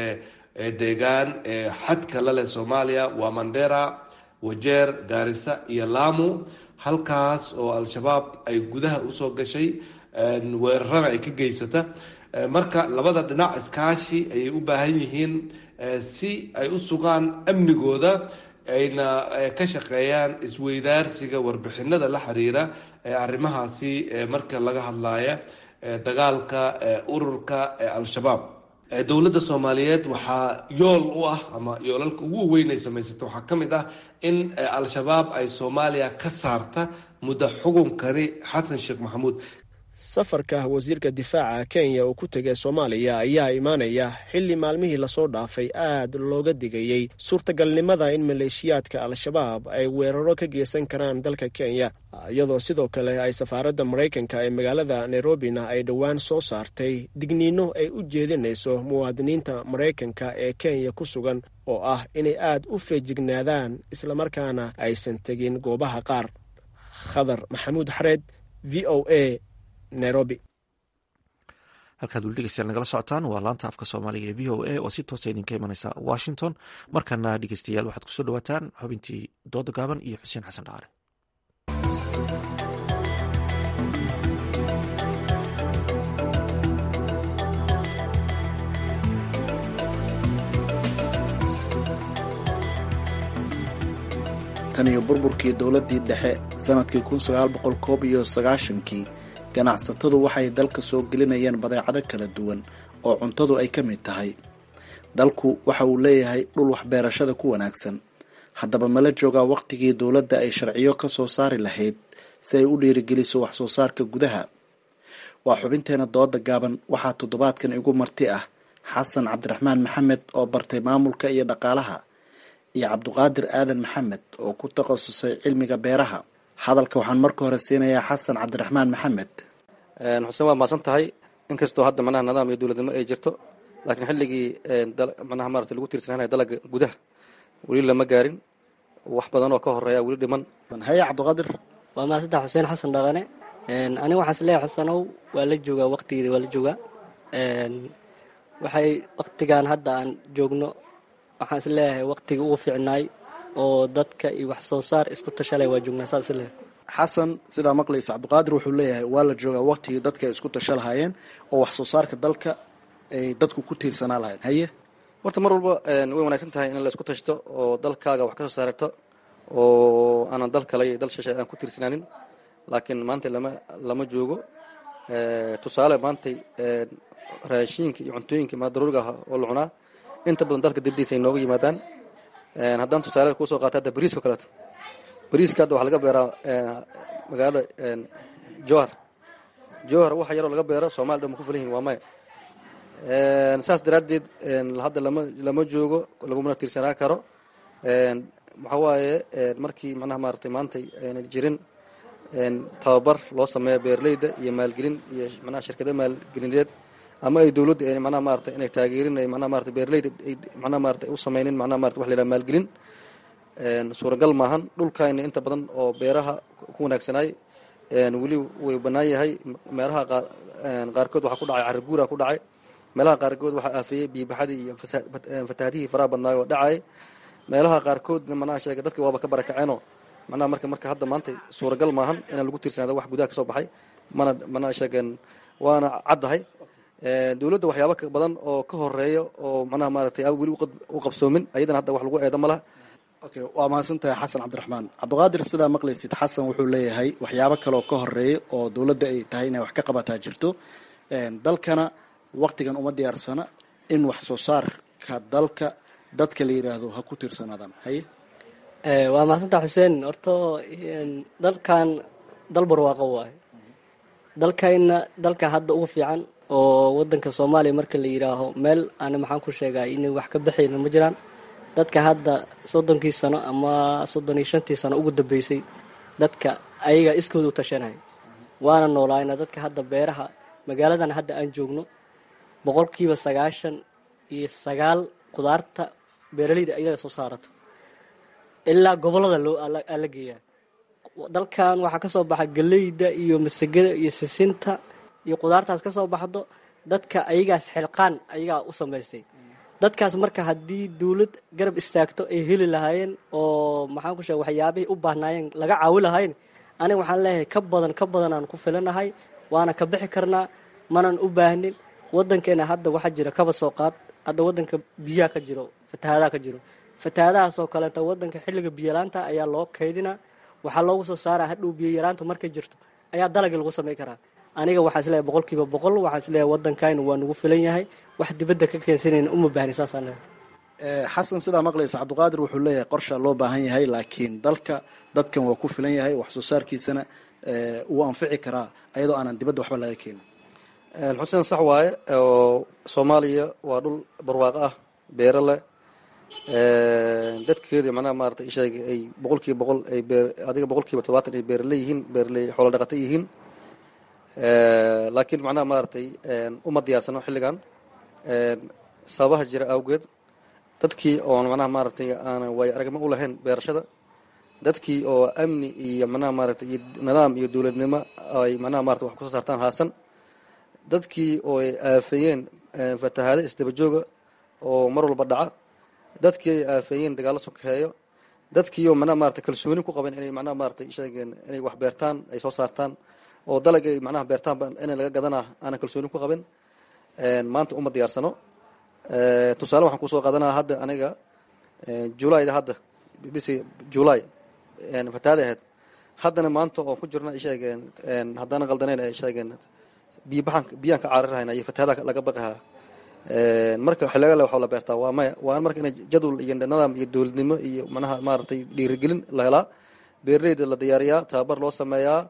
deegaan ee xadka la leh soomaaliya waa mandera wajeer gaarisa iyo lamu halkaas oo al-shabaab ay gudaha usoo gashay weerarana ay ka geysata marka labada dhinac iskaashi ayay u baahan yihiin si ay u sugaan amnigooda ayna ka shaqeeyaan isweydaarsiga warbixinada la xiriira ee arrimahaasi marka laga hadlaya dagaalka ururka al-shabaab dowladda soomaaliyeed waxaa yool u ah ama yoolalka ugu weyn ay samaysata waxaa ka mid ah in al-shabaab ay soomaaliya ka saarta muddo xukunkani xasan sheekh maxamuud safarka wasiirka difaaca kenya uu ku tegay soomaaliya ayaa imaanaya xilli maalmihii lasoo dhaafay aad looga digayey suurtagalnimada in maleeshiyaadka al-shabaab ay weeraro ka geysan karaan dalka kenya iyadoo sidoo kale ay safaaradda maraykanka ee magaalada nairobina ay dhowaan soo saartay digniino ay u jeedinayso muwaadiniinta maraykanka ee kenya ku sugan oo ah inay aad u feejignaadaan islamarkaana aysan tegin goobaha qaar khadar maxamuud xareed v o a nairobi halkaad weli dhegeystayaal nagala socotaan waa laanta afka soomaaliga ee v o a oo si toosa idinka imaneysa washington markana dhegeystayaal waxaad kusoo dhawaataan xubintii dooda gaaban iyo xuseen xasan dhaare tan iyo burburkii dowladdii dhexe sanadkii kun sagaal boqol koob iyo sagaashankii ganacsatadu waxay dalka soo gelinayeen badeecado kala duwan oo cuntadu ay ka mid tahay dalku waxa uu leeyahay dhul waxbeerashada ku wanaagsan haddaba mala joogaa wakhtigii dowladda ay sharciyo ka soo saari lahayd si ay u dhiirigeliso wax soo saarka gudaha waa xubinteena dooda gaaban waxaa toddobaadkan igu marti ah xasan cabdiraxmaan maxamed oo bartay maamulka iyo dhaqaalaha iyo cabduqaadir aadan maxamed oo ku takhasusay cilmiga beeraha hadalka waxaan marka hore siinayaa xasan cabdiraxmaan maxamed xuseen waa maasan tahay inkastoo hadda manaha nidaam iyo dowladnimo ay jirto laakiin xilligii manaha maarata lagu tiirsananaya dalaga gudaha weli lama gaarin wax badan oo ka horeeya weli dhiman haya cabdiqaadir waa maasantaha xuseen xasan dhaqane aniga waxaan isleeyahay xusanow waa la joogaa waqtigeeda waa la joogaa waxay waqtigan hadda aan joogno waxaan isleeyahay waqtigii ugu fiicnaay oo dadka iyo wax soo saar isku tashalay waa joognaa saas isleeyahay xasan sidaa maqlaysa cabdiqaadir wuxuu leeyahay waa la joogaa waqtigii dadka ay isku tasha lahaayeen oo wax soo saarka dalka ay dadku ku tiirsanaa lahayen haye horta mar walba way wanaagsan tahay in la isku tashto oo dalkaaga wax ka soo saarato oo aanan dal kale iyo dal shishay aan ku tiirsanaanin laakiin maanta lama lama joogo tusaale maantay raashiinka iyo cuntooyinka madaruuriga ah oo la cunaa inta badan dalka dibdiisa ay nooga yimaadaan haddaan tusaale kuusoo qaata hadda bariiska o kaleeto bariiska hadda waxaa laga beeraa magaalada johar johar waxa yaroo laga beero soomaliya dhan ma ku fulan yihin waa maya saas daraaddeed hadda lama lama joogo lagumana tiirsanaa karo waxaa waaye markii macnaha maaratay maantay aynan jirin tababar loo sameeya beeraleyda iyo maalgelin iyo manaha shirkada maalgelineed ama ay dowladda manaha maarata inay taageerin manaha maarata beeraleyda ay manaha maarata u sameynin manaha marata wax la yidhaha maalgelin suuragal maahan dhulkayna inta badan oo beeraha ku wanaagsanaay weli way bannaan yahay meelaha qaar qaarkood waxaa ku dhacay carri guura ku dhacay meelaha qaarkood waxaa aafeeyey biibaxadii iyo fatahaadihii faraha badnaay oo dhacay meelaha qaarkoodna manaha sheega dadka waaba ka barakaceenoo manaha marka marka hadda maanta suuragal maahan inaan lagu tiirsanaado wax gudaha kasoo baxay mana manaha sheegeen waana caddahay dowladda waxyaaba badan oo ka horeeya oo manaha maaragtay aan weli u qabsoomin ayadana hadda wax lagu eedo ma laha okay waa mahadsantahay xasan cabdiraxmaan cabdiqaadir sidaa maqlaysid xasan wuxuu leeyahay waxyaabo kaleoo ka horeeya oo dowladda ay tahay inay wax ka qabataa jirto dalkana waktigan uma diyaarsana in wax soo saarka dalka dadka la yidhaahdo ha ku tiirsanaadaan haye waa mahadsantaa xuseen horta dalkan dal barwaaqo waayo dalkayna dalka hadda ugu fiican oo wadanka soomaaliya marka la yidhaaho meel ana maxaan ku sheegaa inay wax ka baxayna ma jiraan dadka hadda soddonkii sano ama soddon iyo shantii sano ugu dambeysay dadka ayaga iskooda u tashanay waana noolaayna dadka hadda beeraha magaaladan hadda aan joogno boqolkiiba sagaashan iyo sagaal qudaarta beeraleyda ayaga soo saarato ilaa gobolada loo ala geeyaa dalkan waxaa kasoo baxa galeyda iyo masagada iyo sisinta iyo qudaartaas kasoo baxdo dadka ayagaas xilqaan ayagaa u samaystay dadkaas marka haddii dawlad garab istaagto ay heli lahaayeen oo maxaan ku sheega waxyaabihii u baahnaayeen laga caawi lahayn aniga waxaan leeyahay ka badan ka badan aan ku filanahay waana ka bixi karnaa manan u baahnin wadankeena hadda waxaa jira kaba soo qaad hadda wadanka biyaha ka jiro fatahaadaha ka jiro fatahaadahaasoo kaleeta wadanka xilliga biyolaanta ayaa loo kaydinaa waxaa loogu soo saaraa hadhow biyo yaraanta markay jirto ayaa dalagii lagu samay karaa aniga waxaa isleeyahay boqol kiiba boqol waxaa isleeyahay wadankayna waa nagu filan yahay wax dibadda ka keensanayna uma baahni saasaan leeyahay xasan sidaa maqlaysa cabdiqaadir wuxuu leeyahay qorshaa loo baahan yahay laakiin dalka dadkan waa ku filan yahay wax soo saarkiisana wuu anfici karaa ayadoo aanan dibadda waxba laga keenin xuseen sax waaye oo soomaaliya waa dhul barwaaqo ah beero leh dadkeeda macnaha maarata isheeg ay boqol kiiba boqol ay beer adiga boqol kiiba todobaatan ay beeraley yihiin beeraley xoolo dhaqato yihiin laakiin macnaha maaragtay uma diyaarsano xilligan sababaha jira awgeed dadkii oon macnaha maaragtay aanan waayo aragnimo u lahayn beerashada dadkii oo amni iyo macnaha maaragtay iyo nidaam iyo dowladnimo ay macnaha maarata wax kusoo saartaan haasan dadkii oo ay aafeeyeen fatahaado isdaba jooga oo mar walba dhaca dadkii ay aafeeyeen dagaallo sokeeyo dadkii oo macnaha maarata kalsooni ku qaban inay macnaha maarata sheegeen inay wax beertaan ay soo saartaan oo dalag ay macnaha beertaanba in laga gadanaa aanan kalsooni ku qabin maanta uma diyaarsano tusaale waxaan kusoo qaadanaa hadda aniga julayda hadda bisi julay fatahaada ahayd haddana maanta oo ku jirna ay sheegeen haddana qaldaneyn ay sheegeen biyabaxan biyaan ka caarirahayna iyo fatahaada laga baqahaa marka xilligale waxaa la beertaa waa maya waa marka in jadwal iyo nidaam iyo dowladnimo iyo manaha maaragtay dhiirigelin la helaa beeraleyda la diyaariyaa tababar loo sameeyaa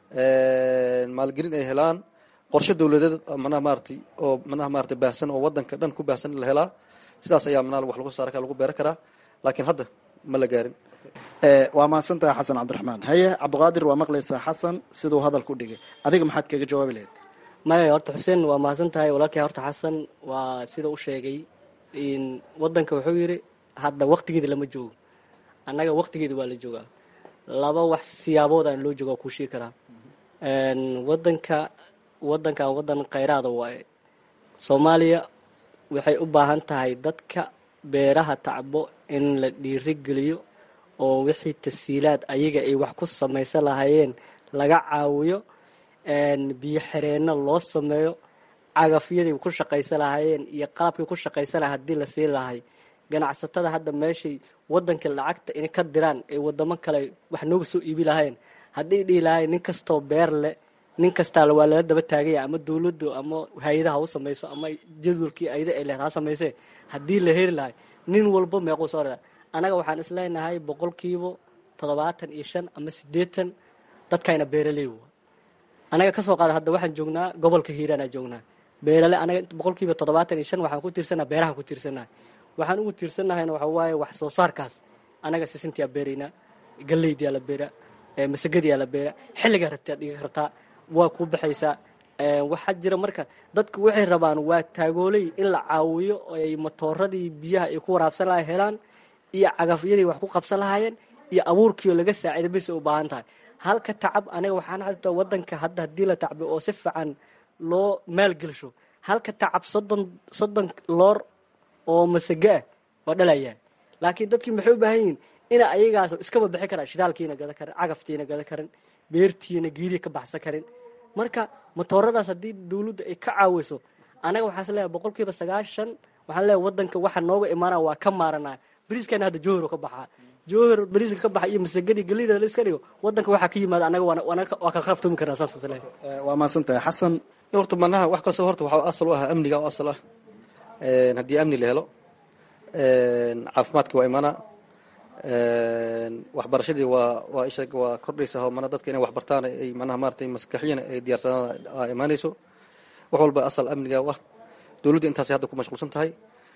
maalgelin ay helaan qorshe dowladeed manaha maaratay oo manaha maratay baahsan oo wadanka dhan ku baahsan la helaa sidaas ayaa manaa wax lagu saara lagu beeran karaa laakiin hadda ma la gaarin waa mahadsantahay xasan cabdiraxmaan haye cabdiqaadir waa maqlaysaa xasan siduu hadalku dhigay adiga maxaad kaga jawaabi lahayd maya horta xuseen waa mahadsan tahay walaalkii horta xasan waa sida u sheegay wadanka wuxuu yidhi hadda waktigeeda lama joogo annaga waktigeeda waa la joogaa laba wax siyaaboodaan loo jooga kuu sheegi karaa wadanka wadankan wadan khayraada waaye soomaaliya waxay u baahan tahay dadka beeraha tacbo in la dhiirigeliyo oo wixii tasiilaad ayaga ay wax ku samaysan lahaayeen laga caawiyo biyo xireenno loo sameeyo cagafyadii ku shaqaysan lahaayeen iyo qalabkii ku shaqaysan laha haddii la siin lahay ganacsatada hadda meeshay wadanka lacagta inay ka diraan ay wadamo kale wax nooga soo iibi lahayn haddii dhihi lahayn nin kastoo beer leh nin kastaa waa lala daba taagaya ama dowladdu ama hay-adaha u samayso ama jadwalkii ayada ay lehed ha samaysee haddii la heri lahay nin walba meequu soo rada annaga waxaan isleenahay boqolkiiba toddobaatan iyo shan ama siddeetan dadkayna beeraley anaga kasoo qaada hadda waxaan joognaa gobolka hiiraanaa joognaa beerale anaga boqolkiiba toddobaatan iyo shan waxaan ku tiirsanaa beerahan ku tiirsannahay waxaan ugu tiirsanahayna waxa waaye wax soo saarkaas anaga sisintiyaa beeraynaa galeydiyaa la beeraa masagadiyaa la beeraa xilligaa rabtaad dhiga kartaa waa kuu baxaysaa waxaa jira marka dadku waxay rabaan waa taagooley in la caawiyo ay matooradii biyaha ay ku waraabsan lahay helaan iyo cagafyadii wax ku qabsan lahaayeen iyo abuurkiioo laga saaciida bisay u baahan tahay halka tacab aniga waxaan xasuustaa wadanka hadda haddii la tacbi oo si fiican loo maalgelsho halka tacab soddon soddon loor oo masago ah waa dhalayaa laakiin dadkii maxay u baahan yihiin ina ayagaas iskaba bixi karaan shidaalkiina gada karin cagaftiina gada karin beertiina geedii ka baxsan karin marka matooradaas haddii dawladda ay ka caawiso anaga waxaas leeyahay boqol kiiba sagaashan waxaan leeyahay wadanka waxa nooga imaanaa waa ka maaranaa bariiskana hadda jowhar ka baxaa jowhar bariiska ka baxa iyo masagadii gelida la iska dhigo wadanka waxaa ka yimaada anaga waa ka qaftoomi karnaa saasas leeyahay waa mahadsantahay xasan horta manaha wax kastoo horta waxaa asal u ah amniga oo asal ah haddii amni la helo caafimaadka waa imaanaa waxbarashadii waa waa isha waa kordhaysa oo mana dadka inay waxbartaan ay manaha maratay maskaxiyana ay diyaarsadaan aa imaanayso wax walba asal amniga u ah dowladda intaasay hadda ku mashquulsan tahay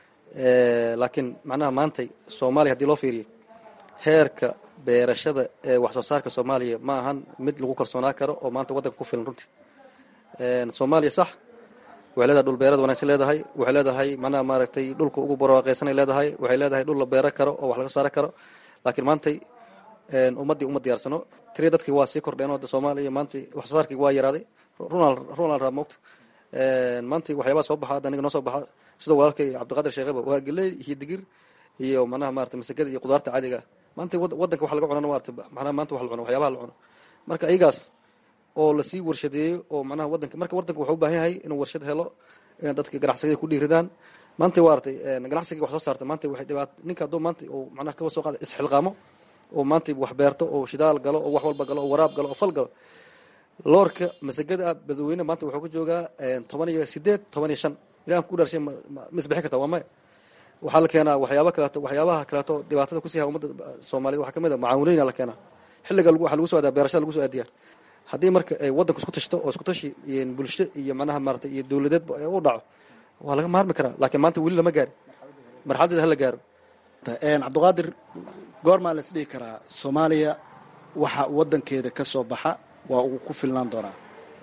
laakiin macnaha maantay soomaaliya hadii loo fiiriyo heerka beerashada ee wax soo saarka soomaaliya ma ahan mid lagu kalsoonaa karo oo maanta waddanka ku filan runtii soomaaliya sax waxay leedahay dhul beerad wanagsan leedahay waxay leedahay macnaha maaragtay dhulka ugu barwaaqaysanay leedahay waxay leedahay dhul la beero karo oo wax laga saaro karo laakiin maantay ummaddii uma diyaarsano tiri dadkii waa sii kordheen oo soomaaliya maanta wax soo saarkii waa yaraaday runal runal raa moogta maanta waxyaabaa soo baxa hadda aniga noo soo baxa sidoo walaalkay cabdiqaadir sheekheba waa geley iyo digir iyo manaha maarata masagada iyo qudaarta caadiga ah maanta waddanka wax laga cunana maarata macnaha maanta wax la cuno waxyaabaha la cuno marka iyagaas oo lasii warshadeeyo oo manaha wadanka marka wadanka wuxuu u baahan yahay inuu warshad helo inay dadka ganacsiga ku dhiiridaan maanta waa artay ganacsiga wax soo saarta maanta waxay dhibaat ninka hadduu maanta uu manaha kaba soo qaada isxilqaamo oo maanta wax beerto oo shidaal galo oo wax walba galo oo waraab galo oo fal galo loorka masagada ah badweyne maanta wuxuu ka joogaa toban iyo sideed toban iyo shan ilahan ku dhaarshay ma isbixin kartaa waa maya waxaa la keenaa waxyaaba kaleeto waxyaabaha kaleeto dhibaatada kusii ha ummadda soomaaliyed waxaa kamid a macaawinooyina la keenaa xilliga waxaa lagu soo aadiya beerashada lagu soo aadiyaa haddii marka waddanku isku tashto oo isku tashi bulsho iyo manaha maarata iyo dowladeed u dhaco waa laga maarmi karaa laakiin maanta weli lama gaari marxaladeeda hala gaaro cabdiqaadir goormaa la isdhihi karaa soomaaliya waxa wadankeeda ka soo baxa waa uu ku filnaan doonaa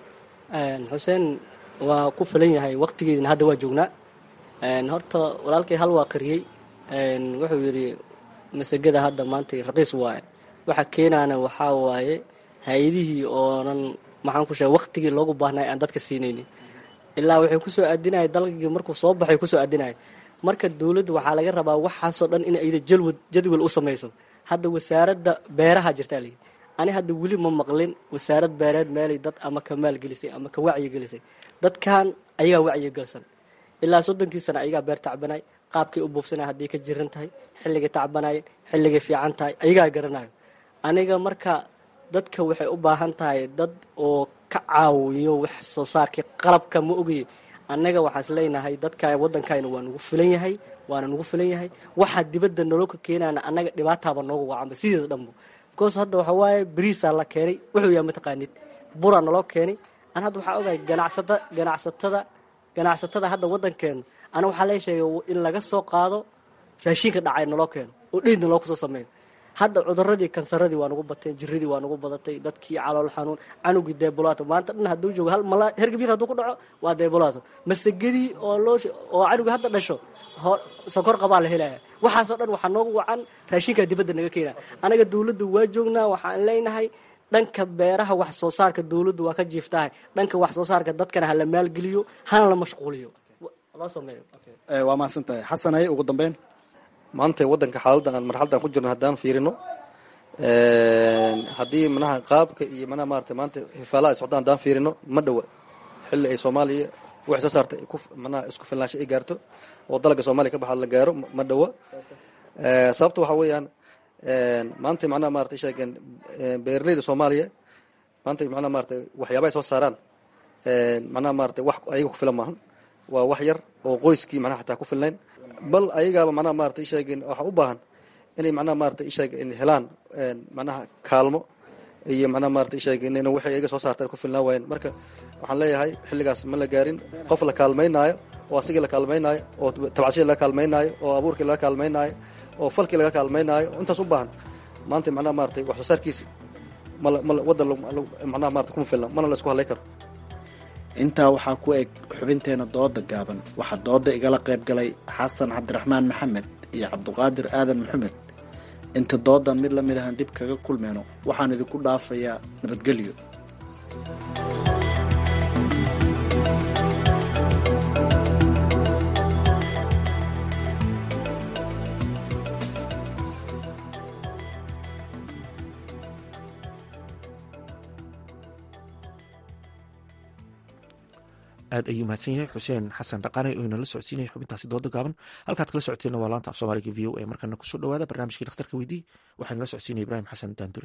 xuseen waa ku filan yahay waqtigeedina hadda waa joognaa horta walaalkay hal waa qariyey wuxuu yidhi masagada hadda maanta raqiis waaye waxa keenaana waxaa waaye hay-adihii oonan maxaan ku sheegay waqtigii loogu baahnay aan dadka siinaynin ilaa waxay kusoo aadinaya dalgii markuu soo baxay kusoo aadinaya marka dowladda waxaa laga rabaa waxaasoo dhan in ayda jalwad jadwal u samayso hadda wasaaradda beeraha jirtaa layidhi ani hadda weli ma maqlin wasaarad beereed meelay dad ama ka maalgelisay ama ka wacyigelisay dadkan ayagaa wacyigelsan ilaa soddonkii sana ayagaa beer tacbanay qaabkay u buufsanay hadday ka jiran tahay xilligay tacbanayeen xilligay fiican tahay ayagaa garanayo aniga marka dadka waxay u baahan tahay dad oo ka caawiyo wax soo saarkii qalabka ma ogaye annaga waxaas leenahay dadka waddankayna waa nagu filan yahay waana nagu filan yahay waxaa dibadda naloo ka keenaana annaga dhibaataaba nooga wacanba sideeda dhanbo because hadda waxaa waaye bariisaa la keenay wuxuu yahay mataqaanid buraa naloo keenay an hadda waxaa ogahay ganacsata ganacsatada ganacsatada hadda waddankeena ana waxaa lee sheegay in laga soo qaado raashinka dhacay naloo keeno oo dheydna loo kusoo sameeyo hadda cuduradii kansaradii waa nagu bateen jiradii waa nagu badatay dadkii calool xanuun canugii deebulaato maanta dhan hadduu joogo hal mala hergabir hadduu ku dhaco waa deebulaato masagadii oo loo oo canugi hadda dhasho sokor qabaa la helaya waxaasoo dhan waxaa noogu wacan raashinkaa dibadda naga keena anaga dowladda waa joognaa waxaan leenahay dhanka beeraha wax soo saarka dowladdu waa ka jiiftahay dhanka wax soo saarka dadkana hala maalgeliyo hana la mashquuliyo loo sameeyo waa mahadsan tahay xasan haye ugu dambeyn maanta waddanka xaaladda aan marxaladaan ku jirno haddaan fiirino haddii manaha qaabka iyo manaha maarata maanta hifaalaha ay socdaan haddaan fiirino ma dhowa xilli ay soomaaliya waxay soo saarta manaha isku filnaansho ay gaarto oo dalagga soomaaliya ka baxa la gaaro ma dhowa sababta waxaa weeyaan maanta macnaha maarata sheegeen beeraleyda soomaaliya maanta macnaha maarata waxyaaba ay soo saaraan macnaha maarata wax ayaga ku filan maahan waa wax yar oo qoyskii macnaha xataa ku filnayn bal ayagaaba macnaha maarata isheegeen waxa u baahan inay macnaha maarata isheeg helaan macnaha kaalmo iyo macnaha maarata isheegeen in waxay ayaga soo saartaan ku filnaan waayeen marka waxaan leeyahay xilligaas ma la gaarin qof la kaalmaynaayo oo asigii la kaalmaynaayo oo tabcashadii laga kaalmaynaayo oo abuurkii laga kaalmaynaayo oo falkii laga kaalmaynaayo intaas u baahan maanta macnaha maaratay wax soo saarkiisi mal mal waddan macnaha maarata kuma filna mana la isku hadlay karo intaa waxaa ku eg xubinteena dooda gaaban waxaa dooda igala qayb galay xasan cabdiraxmaan maxamed iyo cabdiqaadir aadan maxamed inta doodan mid la mid ahaan dib kaga kulmeyno waxaan idinku dhaafayaa nabadgelyo aad ayuu mahadsan yahay xuseen xasan dhaqaane oo inala socodsiinaya xubintaasi dooda gaaban halkaad kala socoteenna waa laanta af soomaaliga v o a markana kusoo dhawaada barnaamijkii dhakhtarka weydii waxaa inala socodsiinaya ibraahim xasan daandure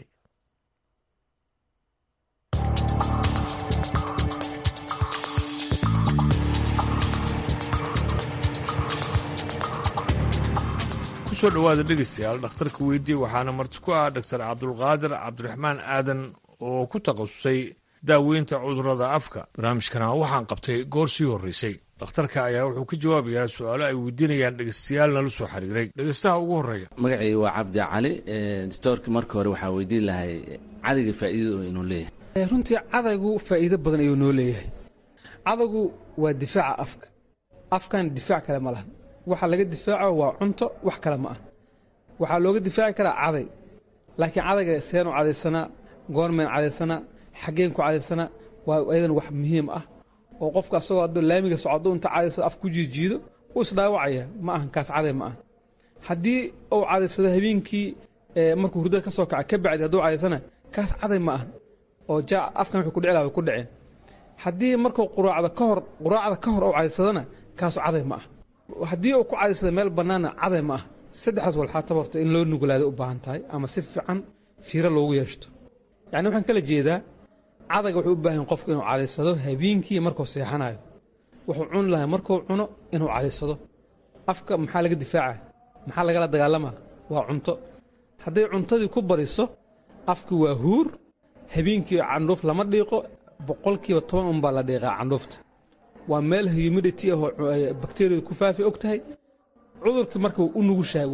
kusoo dhowaada dhegeystayaal dhakhtarka weydii waxaana marti ku ah doctor cabdulqaadir cabdiraxmaan aadan oo ku takhasusay daaweynta cudurrada afka barnaamijkana waxaan qabtay goor sii horreysay dhakhtarka ayaa wuxuu ka jawaabayaa su-aalo ay weydiinayaan dhegeystayaal nala soo xiriiray dhegeystaha ugu horreeya magacayga waa cabdi cali stoorka marka hore waxaa weydiin lahay cadayga faa'iidada oo inuu leeyahay runtii cadaygu faa'iido badan ayuu noo leeyahay cadaygu waa difaaca afka afkan difaac kale ma laha waxa laga difaaco waa cunto wax kale ma ah waxaa looga difaaci karaa caday laakiin cadayga seenu cadaysanaa goormeen cadaysanaa xaggeen ku cadaysanaa waa ayadan wax muhiim ah oo qofka asagoo hadduu laamiga socdo inta cadaysado af ku jiijiido wuu isdhaawacaya ma ahan kaas caday ma ah haddii uu cadaysado habeenkii markuu hurdada ka soo kaca ka bacdi hadduu cadaysana kaas caday ma ahan oo jaa afkan wuxuu ku dhici lahaa way ku dhaceen haddii markuu quraacda ka hor quraacda ka hor uu cadaysadana kaasu caday ma ah haddii uu ku cadaysada meel bannaana caday ma ah saddexdaas walxaataba horta in loo nugulaaday u baahan tahay ama si fiican fiiro loogu yeeshto yacni waxaan kala jeedaa cadayga wuxuu u baahan yahay qofku inuu cadaysado habeenkii markuu seexanayo wuxuu cuni lahay markuu cuno inuu cadaysado afka maxaa laga difaacaya maxaa lagala dagaalamaa waa cunto hadday cuntadii ku bariso afki waa huur habeenkii candhuuf lama dhiiqo boqolkiiba toban unbaa la dhiiqaa candhuufta waa meel humidity ahoo bakteriyadu ku faafi og tahay cudurkii marka u nugushahay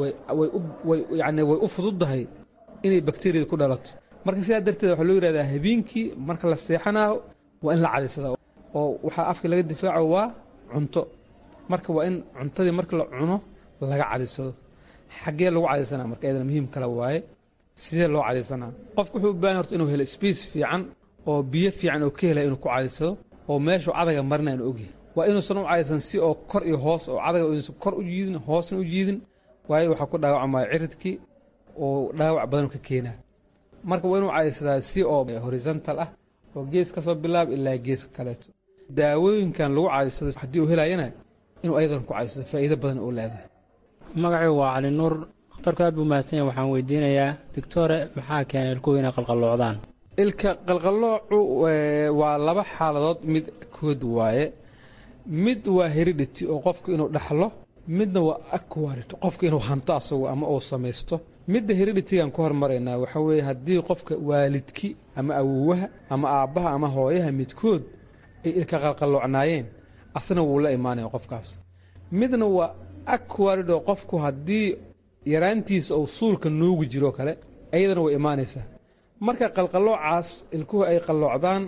yani way u fududdahay inay bakteriyada ku dhalato marka sidaa darteed waxaa loo yidhahdaa habeenkii marka la seexanaayo waa in la cadaysadaa oo waxaa afka laga difaaco waa cunto marka waa in cuntadii marka la cuno laga cadaysado xaggee lagu cadaysanaa marka iyadana muhiim kale waaye sidee loo cadaysanaa qofku wuxuu u baahan horta inuu helo space fiican oo biyo fiican oo ka helaya inuu ku cadaysado oo meeshuu cadayga marina inu ogyahay waa inuusan u cadaysan si oo kor iyo hoos oo cadayga inuusan kor u jiidin hoosna u jiidin waayo waxaa ku dhaawacmaya ciridkii oo dhaawac badan ka keenaa marka waa inuu cadaysadaa si oo horizontal ah oo gees ka soo bilaab ilaa geeska kaleeto daawooyinkan lagu cadaysado haddii uu helayana inuu ayadan ku cadaysado faa'iido badan oo leedahay magacaygu waa cali nuur dhakhtarku aad buu mahadsan yahay waxaan weydiinayaa doctore maxaa keenay ilkuhu inay qalqalloocdaan ilka qalqalloocu waa laba xaaladood mid kood waaye mid waa heredity oo qofku inuu dhaxlo midna waa aquarid qofku inuu hanto asagu ama uu samaysto midda hereditigan ka hormaraynaa waxa weeye haddii qofka waalidki ama awowaha ama aabbaha ama hooyaha midkood ay ilka qalqalloocnaayeen asna wuu la imaanaya qofkaas midna waa aquarid oo qofku haddii yaraantiisa uu suulka nuugi jiro kale iyadana way imaanaysaa marka qalqalloocaas ilkuhu ay qalloocdaan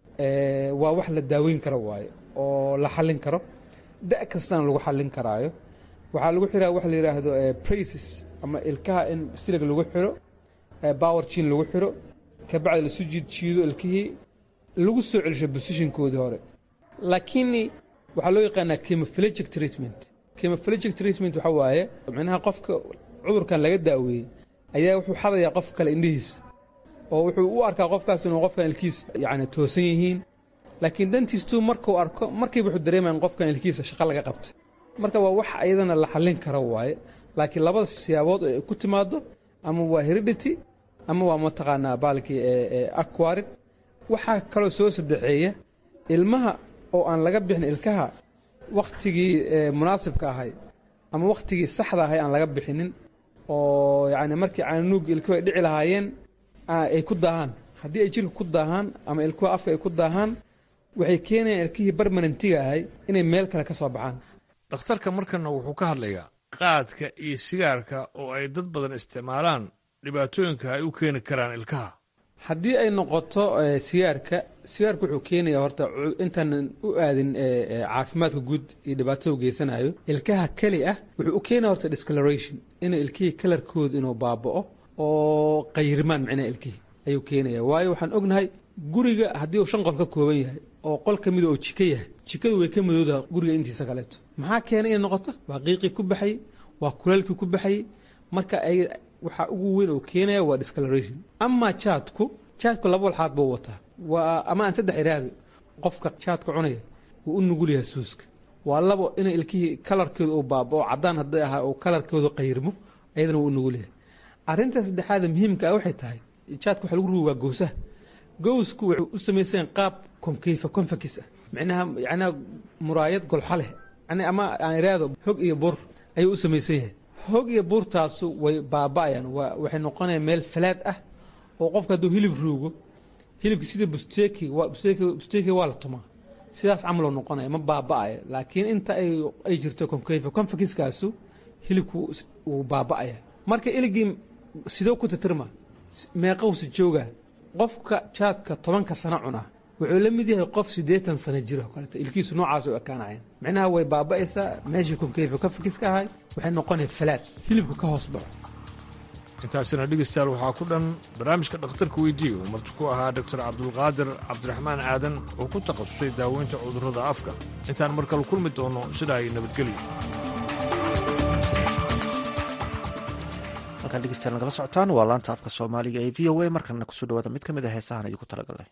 waa wax la daaweyn karo waaye oo la xallin karo da' kastana lagu xallin karaayo waxaa lagu xiraa wax la yidhaahdo braces ama ilkaha in silig lagu xiro power chin lagu xiro kabacdi lasu jiid jiido ilkihii lagu soo celisho positionkoodii hore laakiin waxaa loo yaqaanaa chemophilegic treatment chemophilegic treatment waxa waaye micnaha qofka cudurkan laga daaweeyey ayaa wuxuu xadayaa qof kale indhihiisa oo wuxuu u arkaa qofkaas inuu qofkan ilkiis yani toosan yihiin laakiin dantiistuu markuu arko markiiba wuxuu dareemaya in qofkan ilkiisa shaqo laga qabtay marka waa wax ayadana la xallin karo waaye laakiin labada siyaabood ay ku timaado ama waa heredity ama waa mataqaanaa baalkii aquarid waxaa kaloo soo sadexeeya ilmaha oo aan laga bixin ilkaha wakhtigii munaasibka ahay ama wakhtigii saxda ahay aan laga bixinin oo yacni markii caanuug ilkuhu ay dhici lahaayeen ay ku daahaan haddii ay jirka ku daahaan ama ilkuha afka ay ku daahaan waxay keenayaan ilkihii barmanantiga ahay inay meel kale ka soo baxaan dhakhtarka markana wuxuu ka hadlayaa qaadka iyo sigaarka oo ay dad badan isticmaalaan dhibaatooyinka ay u keeni karaan ilkaha haddii ay noqoto sigaarka sigaarka wuxuu keenayaa horta intaanan u aadin caafimaadka guud iyo dhibaatada u geysanayo ilkaha keli ah wuxuu u keenaya horta discoloration inuu ilkihii kalarkooda inuu baaba'o oo qayrimaan micnaha ilkihii ayuu keenaya waayo waxaan ognahay guriga haddii uu shan qol ka kooban yahay oo qol ka mida oo jiko yahay jikadu way ka madoodaha guriga intiisa kaleeto maxaa keenay inay noqoto waa qiiqii ku baxayey waa kuleelkii ku baxayey marka ay waxaa ugu weyn oo keenaya waa discoloration amaa jaadku jaadku laba walxaad buu wataa waa ama aan saddex iraahdo qofka jaadka cunaya wuu u nugul yahay suuska waa labo inay ilkihii kalarkooda uu baabao caddaan hadday ahaa oo kalarkooda qayrmo ayadana wuu u nugul yahay arrinta saddexaada muhiimka ah waxay tahay jaadka waxa lagu rugi waa gowsaha gowsku waxay u samaysan qaab konkeyfa konfakis ah micnaha yacnaha muraayad golxo leh yani ama aan iraado hog iyo bur ayuu u samaysan yahay hog iyo buurtaasu way baaba'ayaan waa waxay noqonayaan meel falaad ah oo qofka hadduu hilib ruugo hilibka sida busteki waa busteki busteki waa la tumaa sidaas camaloo noqonaya ma baaba'aya laakiin inta ay ay jirto konkeyfa konfakiskaasu hilibku wuu baaba'aya marka iligii sidoo ku titirma meeqowsi jooga qofka jaadka tobanka sano cunaa wuxuu la mid yahay qof siddeetan sano jiro kaleeto ilkiisu noocaas u ekaanayaan micnaha way baaba'aysaa meeshii konkeyfa konfakiska ahay waxay noqonaya falaad hilibku ka hoos baxo intaasina dhegeystayaal waxaa ku dhan barnaamijka dhakhtarka weydiiye uu marti ku ahaa doctor cabdulqaadir cabdiraxmaan aadan oo ku takhasusay daaweynta cudurrada afka intaan mar kale kulmi doono sidaa ay nabadgelyo halkaan dhegeystayaal nagala socotaan waa laanta afka soomaaliga ee v o a markana kusoo dhawaada mid ka mid a heesahan idinku talagalnay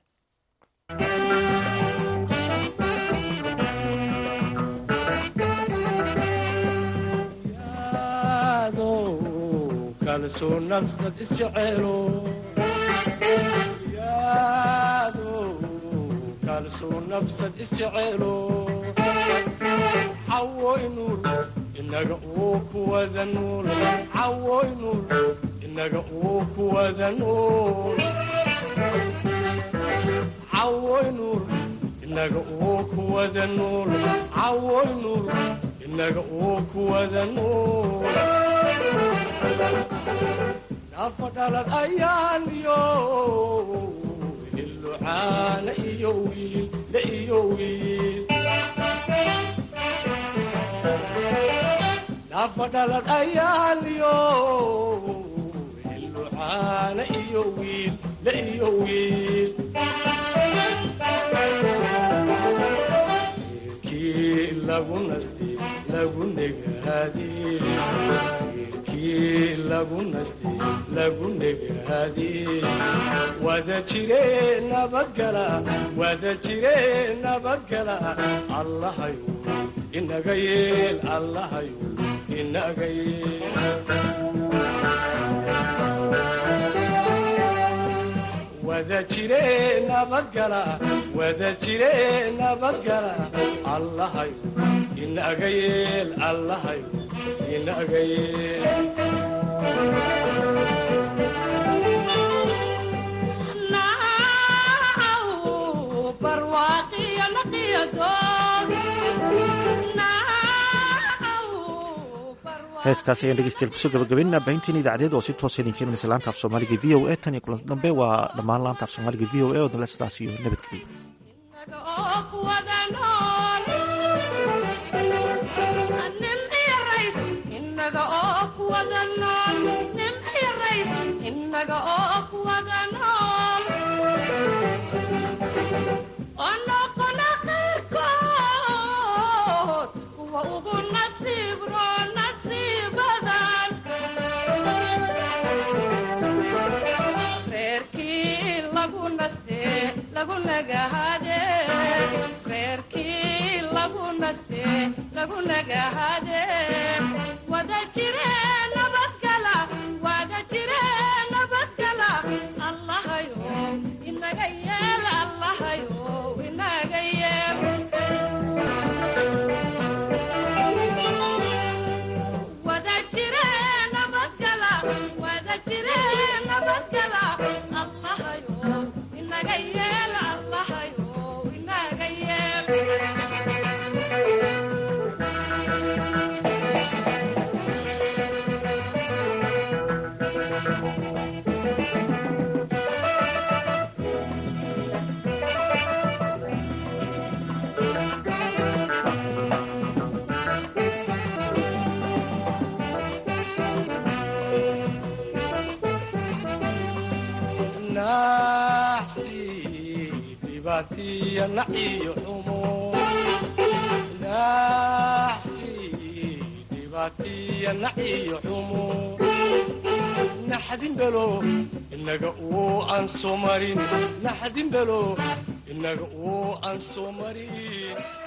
kalsoo nafsad isjecelo yaado kalsoo nafsad isjecelo cawoy nuur inaga uu kuwada nuul cawoy nuur inaga uu kuwada nuul cawoy nuur inaga uu kuwada nuul cawoy nuur inaga uu kuwada nuul nafa dhalad ayaan iyo hillucaana iyo wiil la iyo wiil nafa dhalad ayaan iyo hillucaana iyo wiil la iyo wiil wiilkii lagu nasti lagu negaadii lagu nasti lagu negaadii wada jire nabadgala wada jire nabadgala allahayu inaga yeel allahayu inaga yeel wada jire nabadgala wada jire nabadgala allahayu inaga yeel allahayu inaga yeel heeskaasi ayaan dhegeystayaal kusoo gabagabaynaa baahintiin idaacadeed oo si toosa idinka imanaysa laanta af soomaaliga v o a tan iyo kulanti dambe waa dhammaan laanta af soomaaliga v o a oo dale sidaas iyo nabadgeliya reerkii lagu naste lagu nagahade wada jire nabadgala wada jire nabadgala allahayo inaga yeel allahayo inaga yeel wada jire nabadgala wada jire nabadgala allahayo inaga yeel allahayo inaga yeel naxsi dhibaatiya naciyo xumo naxsi dhibaatiya naciyo xumo naxdin belo inaga uu aan soo marin naxdin belo inaga uu aan soo marin